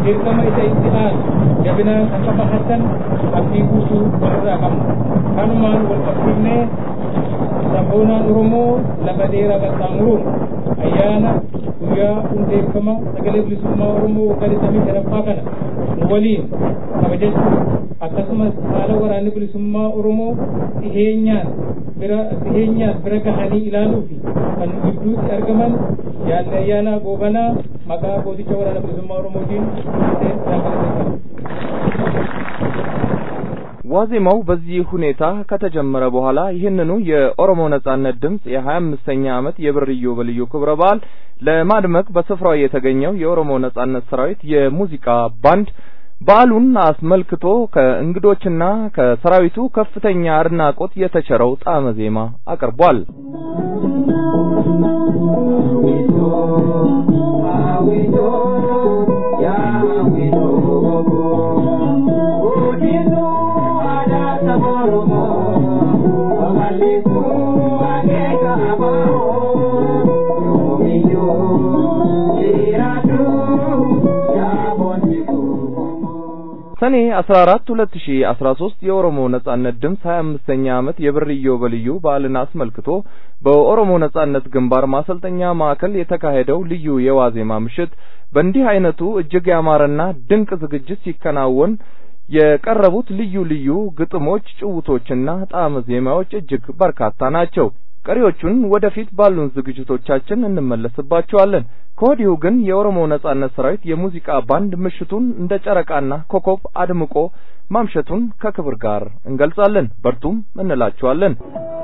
dirqama isa itti aanu jabinaan akka bahatan abdii guutuu walirraa qabna kanumaan wal qabsiifnee sabboonaan oromoo lafa dheeraa qaxxaamuruun ayyaana guyyaa hundeeffama sagalee bilisummaa oromoo waggaa digdamii shanaffaa kana nu waliin kabajachuu akkasumas haala waraanni bilisummaa oromoo dhiheenyaan bira dhiheenyaan bira gahanii ilaaluu fi kan gidduutti argaman yaalli ayyaana goobanaa maqaa gooticha waraana bilisummaa oromootiin ዋዜማው በዚህ ሁኔታ ከተጀመረ በኋላ ይህንኑ የኦሮሞ ነጻነት ድምጽ የሀያ አምስተኛ ዓመት የብር ኢዮቤልዩ ክብረ በዓል ለማድመቅ በስፍራው የተገኘው የኦሮሞ ነጻነት ሰራዊት የሙዚቃ ባንድ በዓሉን አስመልክቶ ከእንግዶችና ከሰራዊቱ ከፍተኛ አድናቆት የተቸረው ጣዕመ ዜማ አቅርቧል። ሰኔ 14 2013 የኦሮሞ ነጻነት ድምፅ 25ኛ ዓመት የብር ኢዮቤልዩ በዓልን አስመልክቶ በኦሮሞ ነጻነት ግንባር ማሰልጠኛ ማዕከል የተካሄደው ልዩ የዋዜማ ምሽት በእንዲህ አይነቱ እጅግ ያማረና ድንቅ ዝግጅት ሲከናወን የቀረቡት ልዩ ልዩ ግጥሞች፣ ጭውቶችና ጣዕመ ዜማዎች እጅግ በርካታ ናቸው። ቀሪዎቹን ወደፊት ባሉን ዝግጅቶቻችን እንመለስባቸዋለን። ከወዲሁ ግን የኦሮሞ ነጻነት ሰራዊት የሙዚቃ ባንድ ምሽቱን እንደ ጨረቃና ኮከብ አድምቆ ማምሸቱን ከክብር ጋር እንገልጻለን። በርቱም እንላችኋለን።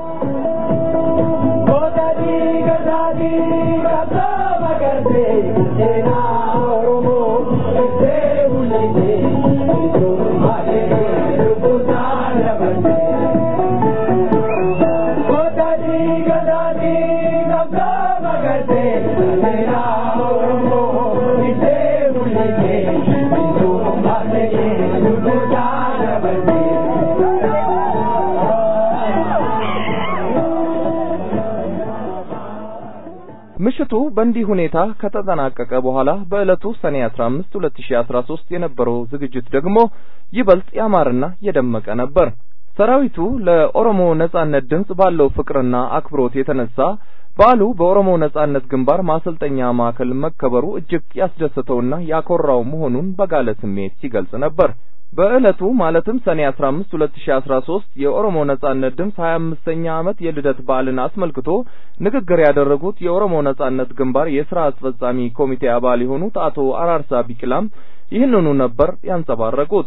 ምሽቱ በእንዲህ ሁኔታ ከተጠናቀቀ በኋላ በዕለቱ ሰኔ 15 2013 የነበረው ዝግጅት ደግሞ ይበልጥ ያማረና የደመቀ ነበር። ሰራዊቱ ለኦሮሞ ነጻነት ድምጽ ባለው ፍቅርና አክብሮት የተነሳ በዓሉ በኦሮሞ ነጻነት ግንባር ማሰልጠኛ ማዕከል መከበሩ እጅግ ያስደሰተውና ያኮራው መሆኑን በጋለ ስሜት ሲገልጽ ነበር። በዕለቱ ማለትም ሰኔ 15 2013 የኦሮሞ ነጻነት ድምፅ 25ኛ ዓመት የልደት በዓልን አስመልክቶ ንግግር ያደረጉት የኦሮሞ ነጻነት ግንባር የሥራ አስፈጻሚ ኮሚቴ አባል የሆኑት አቶ አራርሳ ቢቂላም ይህንኑ ነበር ያንጸባረቁት።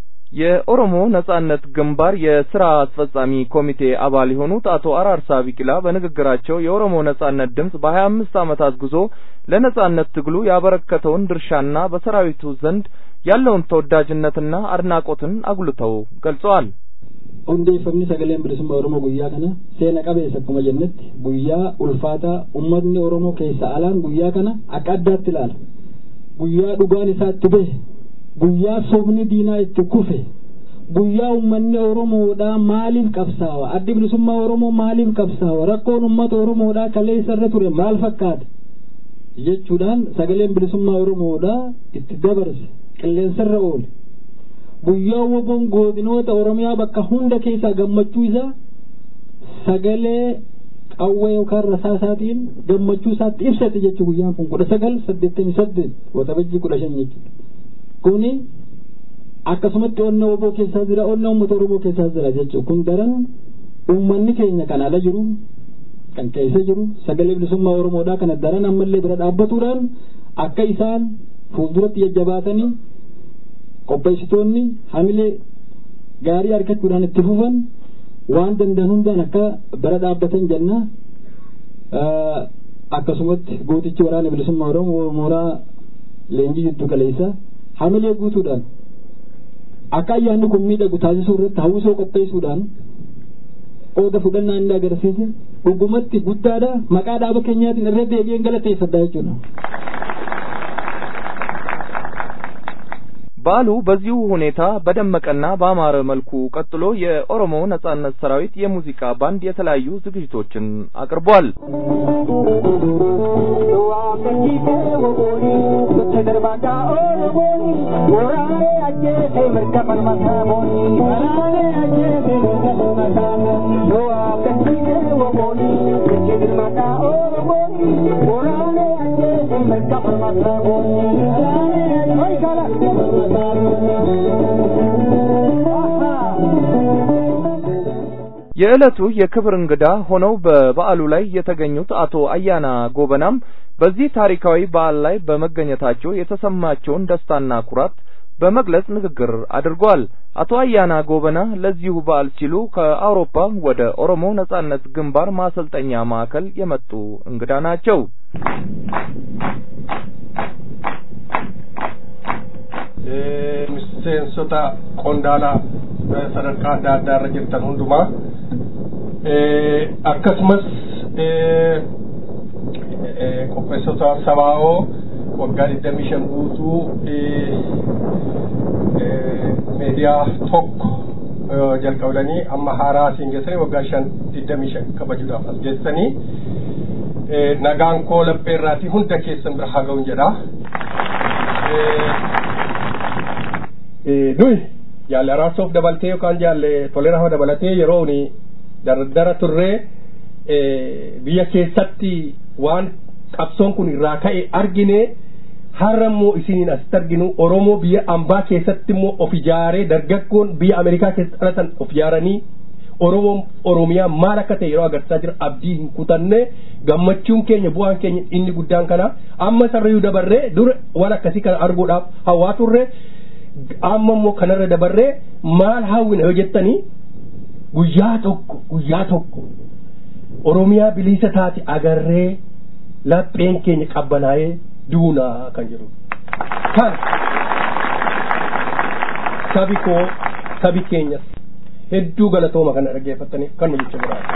የኦሮሞ ነጻነት ግንባር የሥራ አስፈጻሚ ኮሚቴ አባል የሆኑት አቶ አራርሳ ቢቂላ በንግግራቸው የኦሮሞ ነጻነት ድምፅ በ25 ዓመታት ጉዞ ለነጻነት ትግሉ ያበረከተውን ድርሻና በሰራዊቱ ዘንድ ያለውን ተወዳጅነትና አድናቆትን አጉልተው ገልጸዋል። hundeeffamni sagaleen bilisummaa oromoo guyyaa kana seena qabeessa akkuma jennetti guyyaa ulfaataa ummatni oromoo keessa alaan guyyaa kana akka addaatti ilaala guyyaa dhugaan isaa itti bahe guyyaa sobni diinaa itti kufe guyyaa ummanni oromoodhaa maaliif qabsaawa addi bilisummaa oromoo maaliif qabsaawa rakkoon ummata oromoodhaa kaleessa irra ture maal fakkaata jechuudhaan sagaleen bilisummaa oromoodhaa itti dabarse qilleensarra oole guyyaa woboon godinoota oromiyaa bakka hunda keessaa gammachuu isaa sagalee qawwee yookaan rasaasaatiin gammachuu isaatti ibsate jechuu guyyaan kun kudha sagal saddeettamii saddeet waxabajjii kudha shan jechuudha kuni akkasumatti onna woboo keessaa jira onna uummata oromoo keessaa jira jechuudha kun daran uummanni keenya kan ala jiru kan keessa jiru sagalee bilisummaa oromoodhaa kana daran ammallee bira dhaabbatuudhaan akka isaan fuulduratti jajjabaatanii qopheessitoonni hamilee gaarii argachuudhaan itti fufan waan danda'an hundaan akka bira dhaabbatan jenna akkasumatti gootichi waraana bilisummaa oromoo mooraa leenjii jiddu kaleessa hamilee guutuudhaan akka ayyaanni kun miidhagu taasisuu irratti hawwisoo qopheessuudhaan qooda fudhannaa inni agarsiise dhugumatti guddaadha maqaa dhaaba keenyaatiin irra deebi'een galateeffadha jechuudha. በዓሉ በዚሁ ሁኔታ በደመቀና በአማረ መልኩ ቀጥሎ የኦሮሞ ነጻነት ሰራዊት የሙዚቃ ባንድ የተለያዩ ዝግጅቶችን አቅርቧል። የዕለቱ የክብር እንግዳ ሆነው በበዓሉ ላይ የተገኙት አቶ አያና ጎበናም በዚህ ታሪካዊ በዓል ላይ በመገኘታቸው የተሰማቸውን ደስታና ኩራት በመግለጽ ንግግር አድርጓል። አቶ አያና ጎበና ለዚሁ በዓል ሲሉ ከአውሮፓ ወደ ኦሮሞ ነጻነት ግንባር ማሰልጠኛ ማዕከል የመጡ እንግዳ ናቸው። miseensota qondaalaa sadarkaa adda addaa irra jirtan hundumaa akkasumas qopheessota sabaa'oo waggaa digdamii shan guutuu meediyaa tokko jalqabdanii amma haaraa asiin geessanii waggaa shan digdamii shan kabajuudhaaf as geessanii nagaan koo laphee irraatii hunda keessan bira haa ga'uun jedha. nuyi jaalle araarsoof dabaltee yookaan jaalle toleraa dabalatee yeroo ni dardara turree biyya keessatti waan qabsoon kun irraa ka'e argine har'a immoo isiniin asitti arginu oromoo biyya ambaa keessatti immoo of ijaaree dargaggoon biyya ameerikaa keessatti dhalatan of ijaaranii oromoon oromiyaa maal akka ta'e yeroo agarsiisaa jira abdii hin kutanne gammachuun keenya bu'aan keenya inni guddaan kana amma sarrayyuu dabarree dura waan akkasii kana arguudhaaf hawaa turre amma immoo kanarra dabarree maal hawwina yoo jettanii guyyaa tokko guyyaa tokko oromiyaa bilisa taate agarree lapheen keenya qabbanaa'ee duunaa kan jedhu kan sabi koo sabi keenyas hedduu galatooma kana dhaggeeffataniif kan nu jecha biraati.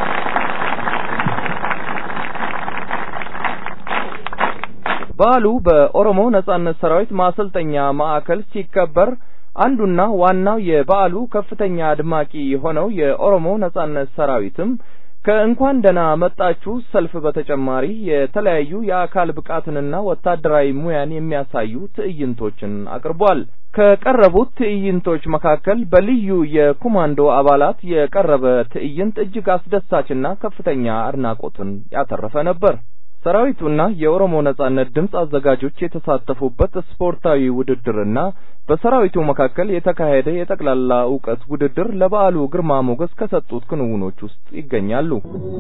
በዓሉ በኦሮሞ ነጻነት ሰራዊት ማሰልጠኛ ማዕከል ሲከበር አንዱና ዋናው የበዓሉ ከፍተኛ አድማቂ የሆነው የኦሮሞ ነጻነት ሰራዊትም ከእንኳን ደህና መጣችሁ ሰልፍ በተጨማሪ የተለያዩ የአካል ብቃትንና ወታደራዊ ሙያን የሚያሳዩ ትዕይንቶችን አቅርቧል። ከቀረቡት ትዕይንቶች መካከል በልዩ የኮማንዶ አባላት የቀረበ ትዕይንት እጅግ አስደሳችና ከፍተኛ አድናቆትን ያተረፈ ነበር። ሰራዊቱና የኦሮሞ ነጻነት ድምፅ አዘጋጆች የተሳተፉበት ስፖርታዊ ውድድርና በሰራዊቱ መካከል የተካሄደ የጠቅላላ እውቀት ውድድር ለበዓሉ ግርማ ሞገስ ከሰጡት ክንውኖች ውስጥ ይገኛሉ።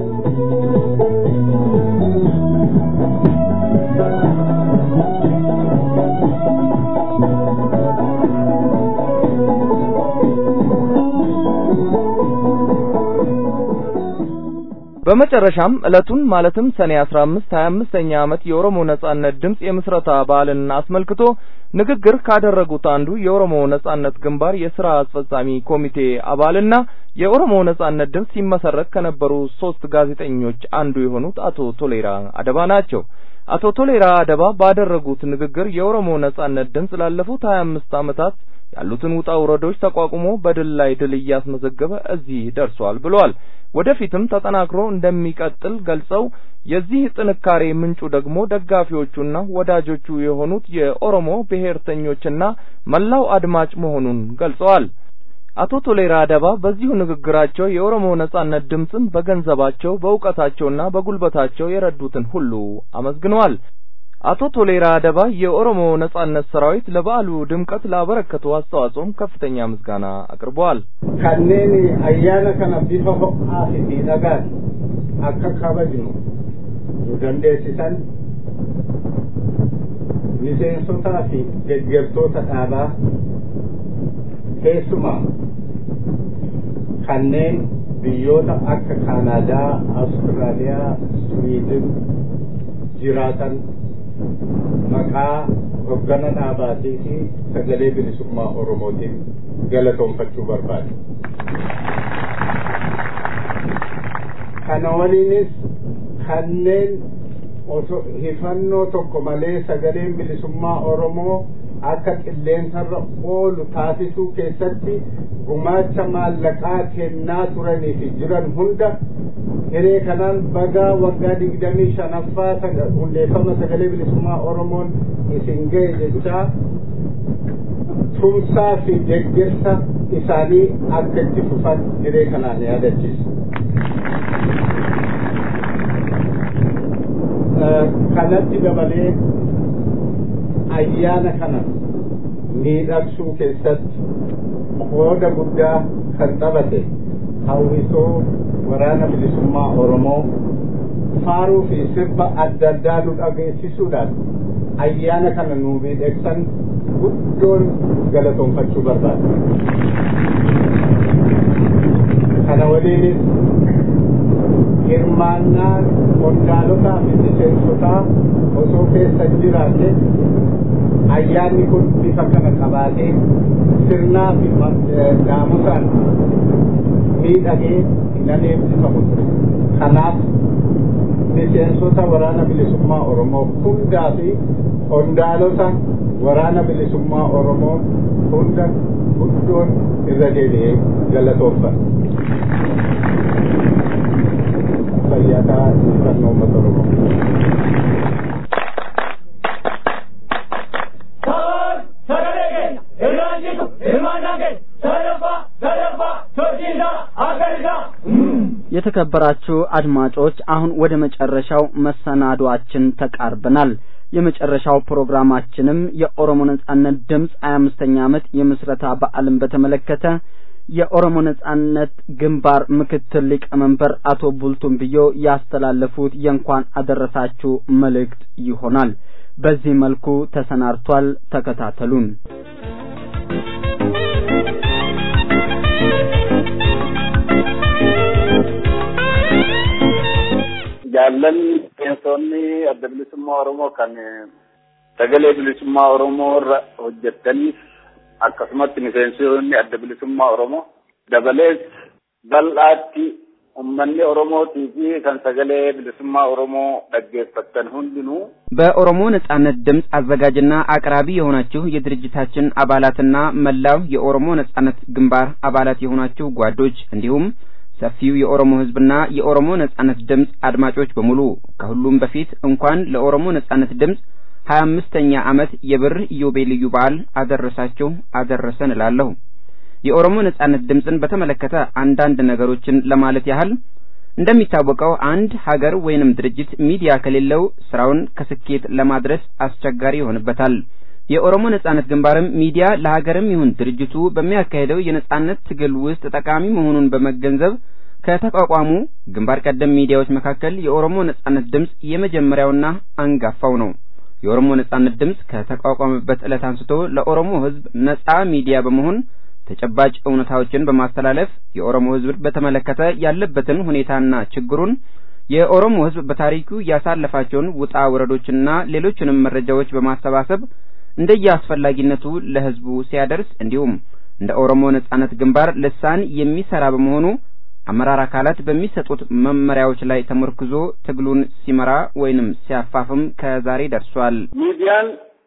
በመጨረሻም ዕለቱን ማለትም ሰኔ 15 25ኛ ዓመት የኦሮሞ ነጻነት ድምፅ የምስረታ በዓልን አስመልክቶ ንግግር ካደረጉት አንዱ የኦሮሞ ነጻነት ግንባር የስራ አስፈጻሚ ኮሚቴ አባልና የኦሮሞ ነጻነት ድምፅ ሲመሰረት ከነበሩ ሶስት ጋዜጠኞች አንዱ የሆኑት አቶ ቶሌራ አደባ ናቸው። አቶ ቶሌራ አደባ ባደረጉት ንግግር የኦሮሞ ነጻነት ድምፅ ላለፉት 25 ዓመታት ያሉትን ውጣ ውረዶች ተቋቁሞ በድል ላይ ድል እያስመዘገበ እዚህ ደርሷል ብለዋል። ወደፊትም ተጠናክሮ እንደሚቀጥል ገልጸው የዚህ ጥንካሬ ምንጩ ደግሞ ደጋፊዎቹና ወዳጆቹ የሆኑት የኦሮሞ ብሔርተኞችና መላው አድማጭ መሆኑን ገልጸዋል። አቶ ቶሌራ አደባ በዚሁ ንግግራቸው የኦሮሞ ነጻነት ድምፅን በገንዘባቸው በእውቀታቸውና በጉልበታቸው የረዱትን ሁሉ አመስግነዋል። አቶ ቶሌራ አደባ የኦሮሞ ነጻነት ሰራዊት ለበዓሉ ድምቀት ላበረከተው አስተዋጽኦም ከፍተኛ ምስጋና አቅርበዋል። kanneen ayyaana kana bifa ho'aa fi miidhagaan akka kabajnu nu dandeessisan miseensotaa fi deeggartoota dhaabaa keessumaa kanneen biyyoota akka kaanaadaa awustiraaliyaa swiidin jiraatan maqaa hoggana dhaabaatii fi sagalee bilisummaa oromootiin galatoonfachuu barbaade. kana waliinis kanneen osoo hifannoo tokko malee sagaleen bilisummaa oromoo akka qilleensarra oolu taasisuu keessatti gumaacha maallaqaa kennaa turanii fi jiran hunda hiree kanaan bagaa waggaa digdamii shanaffaa hundeeffama sagalee bilisummaa oromoon isin ga'e jechaa tumsaa fi deeggarsa isaanii akka itti fufan hiree kanaan yaadachiisa. kanatti dabalee ayyaana kana miidhagsuu keessatti qooda guddaa kan taphate hawwisoo waraana bilisummaa oromoo faaruu fi sirba adda addaa nu dhageessisuudhaan ayyaana kana nuu miidhagsan guddoon galatoonfachuu barbaada. Kana waliinis hirmaannaa qondaalotaa fi miseensotaa osoo keessa jiraate ayyaanni kun bifa kana qabaatee sirnaa fi naamusaan miidhagee hin adeemsifamu ture. Kanaaf miseensota waraana bilisummaa Oromoo hundaa fi qondaalota waraana bilisummaa Oromoo hunda guddoon irra deebi'ee galatoonfata. Fayyataa injifannoo uummata Oromoo. Kan sagalee keenya irraan jitu hirmaannaa keenya sadaffaa sadaffaa sochiisa akkasiisa. የተከበራችሁ አድማጮች አሁን ወደ መጨረሻው መሰናዷችን ተቃርበናል። የመጨረሻው ፕሮግራማችንም የኦሮሞ ነጻነት ድምፅ ሀያ አምስተኛ ዓመት የምስረታ በዓልን በተመለከተ የኦሮሞ ነጻነት ግንባር ምክትል ሊቀመንበር አቶ ቡልቱም ብዮ ያስተላለፉት የእንኳን አደረሳችሁ መልእክት ይሆናል። በዚህ መልኩ ተሰናድቷል። ተከታተሉን። jaallanni miseensonni adda bilisummaa Oromoo kan sagalee bilisummaa Oromoo irra hojjettaniif akkasumatti miseensonni adda bilisummaa Oromoo dabalees bal'aatti ummanni Oromootii fi kan sagalee bilisummaa Oromoo dhaggeeffattan hundinuu በኦሮሞ ነጻነት ድምፅ አዘጋጅና አቅራቢ የሆናችሁ የድርጅታችን አባላትና መላው የኦሮሞ ነጻነት ግንባር አባላት የሆናችሁ ጓዶች እንዲሁም ሰፊው የኦሮሞ ሕዝብና የኦሮሞ ነጻነት ድምፅ አድማጮች በሙሉ ከሁሉም በፊት እንኳን ለኦሮሞ ነጻነት ድምፅ ሀያ አምስተኛ ዓመት የብር ኢዮቤልዩ በዓል አደረሳችሁ አደረሰን እላለሁ። የኦሮሞ ነጻነት ድምፅን በተመለከተ አንዳንድ ነገሮችን ለማለት ያህል እንደሚታወቀው አንድ ሀገር ወይንም ድርጅት ሚዲያ ከሌለው ስራውን ከስኬት ለማድረስ አስቸጋሪ ይሆንበታል። የኦሮሞ ነጻነት ግንባርም ሚዲያ ለሀገርም ይሁን ድርጅቱ በሚያካሄደው የነጻነት ትግል ውስጥ ጠቃሚ መሆኑን በመገንዘብ ከተቋቋሙ ግንባር ቀደም ሚዲያዎች መካከል የኦሮሞ ነጻነት ድምፅ የመጀመሪያውና አንጋፋው ነው። የኦሮሞ ነጻነት ድምፅ ከተቋቋመበት ዕለት አንስቶ ለኦሮሞ ሕዝብ ነጻ ሚዲያ በመሆን ተጨባጭ እውነታዎችን በማስተላለፍ የኦሮሞ ሕዝብ በተመለከተ ያለበትን ሁኔታና ችግሩን የኦሮሞ ሕዝብ በታሪኩ ያሳለፋቸውን ውጣ ውረዶችና ሌሎችንም መረጃዎች በማሰባሰብ እንደየአስፈላጊነቱ ለህዝቡ ሲያደርስ እንዲሁም እንደ ኦሮሞ ነጻነት ግንባር ልሳን የሚሰራ በመሆኑ አመራር አካላት በሚሰጡት መመሪያዎች ላይ ተመርኩዞ ትግሉን ሲመራ ወይንም ሲያፋፍም ከዛሬ ደርሷል። ሚዲያን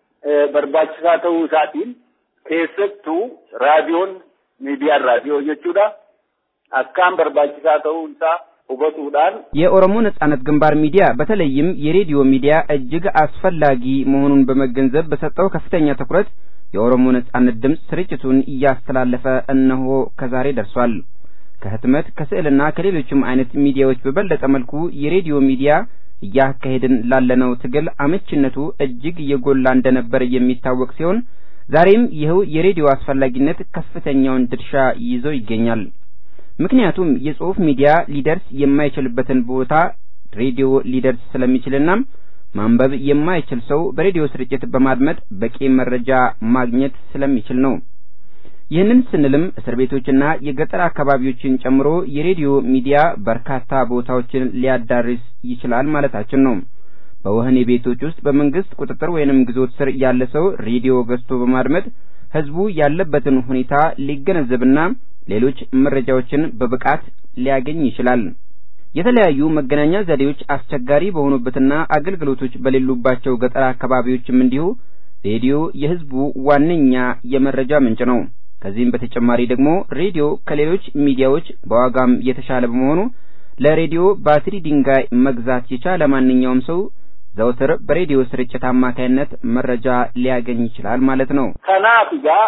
በርባችሳ ተው ሳቲን ኬሰቱ ራዲዮን ሚዲያን ራዲዮ jechuudha akkaan barbaachisaa ta'uu isaa hubachuudhaan የኦሮሞ ነጻነት ግንባር ሚዲያ በተለይም የሬዲዮ ሚዲያ እጅግ አስፈላጊ መሆኑን በመገንዘብ በሰጠው ከፍተኛ ትኩረት የኦሮሞ ነጻነት ድምፅ ስርጭቱን እያስተላለፈ እነሆ ከዛሬ ደርሷል። ከህትመት ከስዕልና ከሌሎችም አይነት ሚዲያዎች በበለጠ መልኩ የሬዲዮ ሚዲያ እያካሄድን ላለነው ትግል አመችነቱ እጅግ የጎላ እንደነበር የሚታወቅ ሲሆን ዛሬም ይኸው የሬዲዮ አስፈላጊነት ከፍተኛውን ድርሻ ይዞ ይገኛል። ምክንያቱም የጽሁፍ ሚዲያ ሊደርስ የማይችልበትን ቦታ ሬዲዮ ሊደርስ ስለሚችልና ማንበብ የማይችል ሰው በሬዲዮ ስርጭት በማድመጥ በቂ መረጃ ማግኘት ስለሚችል ነው። ይህንን ስንልም እስር ቤቶችና የገጠር አካባቢዎችን ጨምሮ የሬዲዮ ሚዲያ በርካታ ቦታዎችን ሊያዳርስ ይችላል ማለታችን ነው። በወህኒ ቤቶች ውስጥ በመንግስት ቁጥጥር ወይንም ግዞት ስር ያለ ሰው ሬዲዮ ገዝቶ በማድመጥ ህዝቡ ያለበትን ሁኔታ ሊገነዘብና ሌሎች መረጃዎችን በብቃት ሊያገኝ ይችላል። የተለያዩ መገናኛ ዘዴዎች አስቸጋሪ በሆኑበትና አገልግሎቶች በሌሉባቸው ገጠር አካባቢዎችም እንዲሁ ሬዲዮ የህዝቡ ዋነኛ የመረጃ ምንጭ ነው። ከዚህም በተጨማሪ ደግሞ ሬዲዮ ከሌሎች ሚዲያዎች በዋጋም የተሻለ በመሆኑ ለሬዲዮ ባትሪ ድንጋይ መግዛት የቻለ ማንኛውም ሰው ዘውትር በሬዲዮ ስርጭት አማካይነት መረጃ ሊያገኝ ይችላል ማለት ነው። kanaaf egaa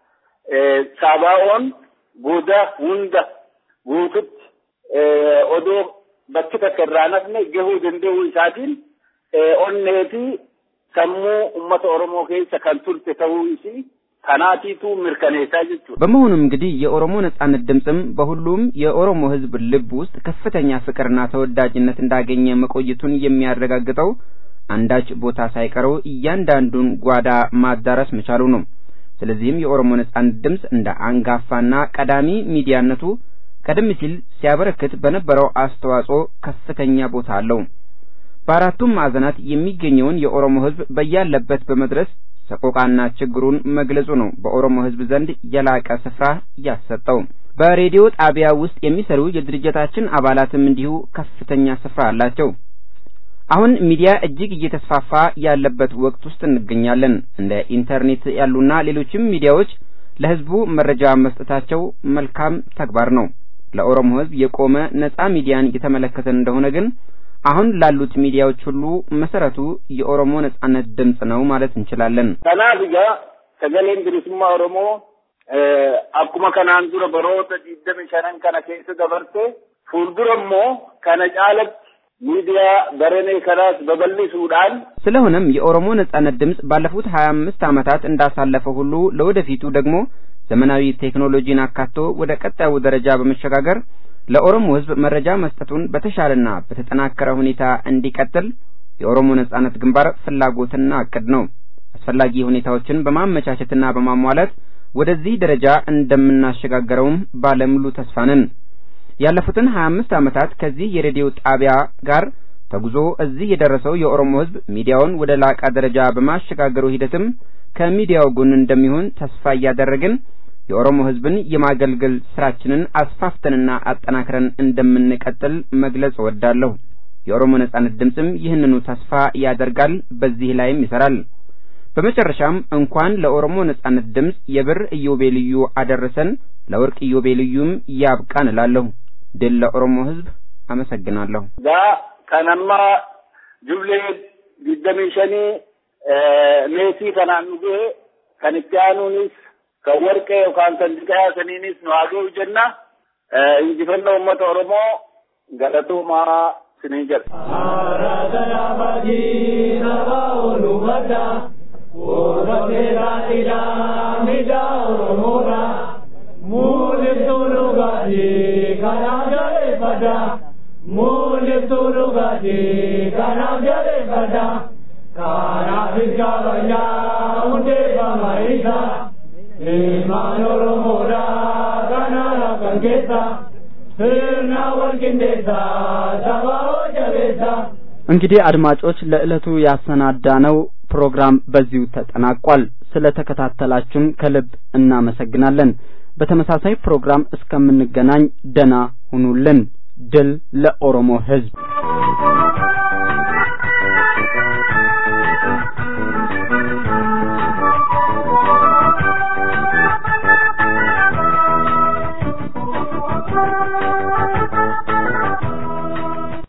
sabaa'oon goda hunda guututti odoo bakki takka irraa nafne gahuu danda'uu isaatiin onnee fi sammuu uummata Oromoo keessa kan turte ta'uu isii kanaatiitu mirkaneessaa jechuudha. በመሆኑም እንግዲህ የኦሮሞ ነጻነት ድምፅም በሁሉም የኦሮሞ ህዝብ ልብ ውስጥ ከፍተኛ ፍቅርና ተወዳጅነት እንዳገኘ መቆየቱን የሚያረጋግጠው አንዳች ቦታ ሳይቀረው እያንዳንዱን ጓዳ ማዳረስ መቻሉ ነው። ስለዚህም የኦሮሞ ነጻነት ድምፅ እንደ አንጋፋና ቀዳሚ ሚዲያነቱ ቀደም ሲል ሲያበረክት በነበረው አስተዋጽኦ ከፍተኛ ቦታ አለው። በአራቱም ማዕዘናት የሚገኘውን የኦሮሞ ህዝብ በያለበት በመድረስ ሰቆቃና ችግሩን መግለጹ ነው በኦሮሞ ህዝብ ዘንድ የላቀ ስፍራ ያሰጠው። በሬዲዮ ጣቢያ ውስጥ የሚሰሩ የድርጅታችን አባላትም እንዲሁ ከፍተኛ ስፍራ አላቸው። አሁን ሚዲያ እጅግ እየተስፋፋ ያለበት ወቅት ውስጥ እንገኛለን። እንደ ኢንተርኔት ያሉና ሌሎችም ሚዲያዎች ለህዝቡ መረጃ መስጠታቸው መልካም ተግባር ነው። ለኦሮሞ ህዝብ የቆመ ነጻ ሚዲያን የተመለከተን እንደሆነ ግን አሁን ላሉት ሚዲያዎች ሁሉ መሰረቱ የኦሮሞ ነጻነት ድምፅ ነው ማለት እንችላለን። kanaaf egaa sagaleen bilisummaa Oromoo akkuma kanaan dura baroota digdami shanan kana keessa dabarte fuuldura immoo kana caalatti ሚዲያ በረኔ ከራስ በበልሱዳን ስለሆነም የኦሮሞ ነጻነት ድምፅ ባለፉት ሀያ አምስት ዓመታት እንዳሳለፈ ሁሉ ለወደፊቱ ደግሞ ዘመናዊ ቴክኖሎጂን አካቶ ወደ ቀጣዩ ደረጃ በመሸጋገር ለኦሮሞ ህዝብ መረጃ መስጠቱን በተሻለና በተጠናከረ ሁኔታ እንዲቀጥል የኦሮሞ ነጻነት ግንባር ፍላጎትና እቅድ ነው። አስፈላጊ ሁኔታዎችን በማመቻቸትና በማሟላት ወደዚህ ደረጃ እንደምናሸጋገረውም ባለሙሉ ተስፋ ነን። ያለፉትን 25 ዓመታት ከዚህ የሬዲዮ ጣቢያ ጋር ተጉዞ እዚህ የደረሰው የኦሮሞ ህዝብ ሚዲያውን ወደ ላቀ ደረጃ በማሸጋገሩ ሂደትም ከሚዲያው ጎን እንደሚሆን ተስፋ እያደረግን የኦሮሞ ህዝብን የማገልገል ስራችንን አስፋፍተንና አጠናክረን እንደምንቀጥል መግለጽ እወዳለሁ። የኦሮሞ ነጻነት ድምፅም ይህንኑ ተስፋ ያደርጋል፣ በዚህ ላይም ይሰራል። በመጨረሻም እንኳን ለኦሮሞ ነጻነት ድምፅ የብር ኢዮቤልዩ አደረሰን፣ ለወርቅ ኢዮቤልዩም ያብቃን እላለሁ። ድል ለኦሮሞ ህዝብ። አመሰግናለሁ። gaa kanamma jublee digdamii shanii meetii kanaan nu gahe kan itti aanuunis kan warqee yookaan kan diqaa saniinis nu haa ga'u jenna injifannoo uummata oromoo galatoomaa sinii jedha. እንግዲህ አድማጮች ለዕለቱ ያሰናዳነው ፕሮግራም በዚሁ ተጠናቋል። ስለተከታተላችሁን ከልብ እናመሰግናለን። በተመሳሳይ ፕሮግራም እስከምንገናኝ ደና ሁኑልን። ድል ለኦሮሞ ሕዝብ።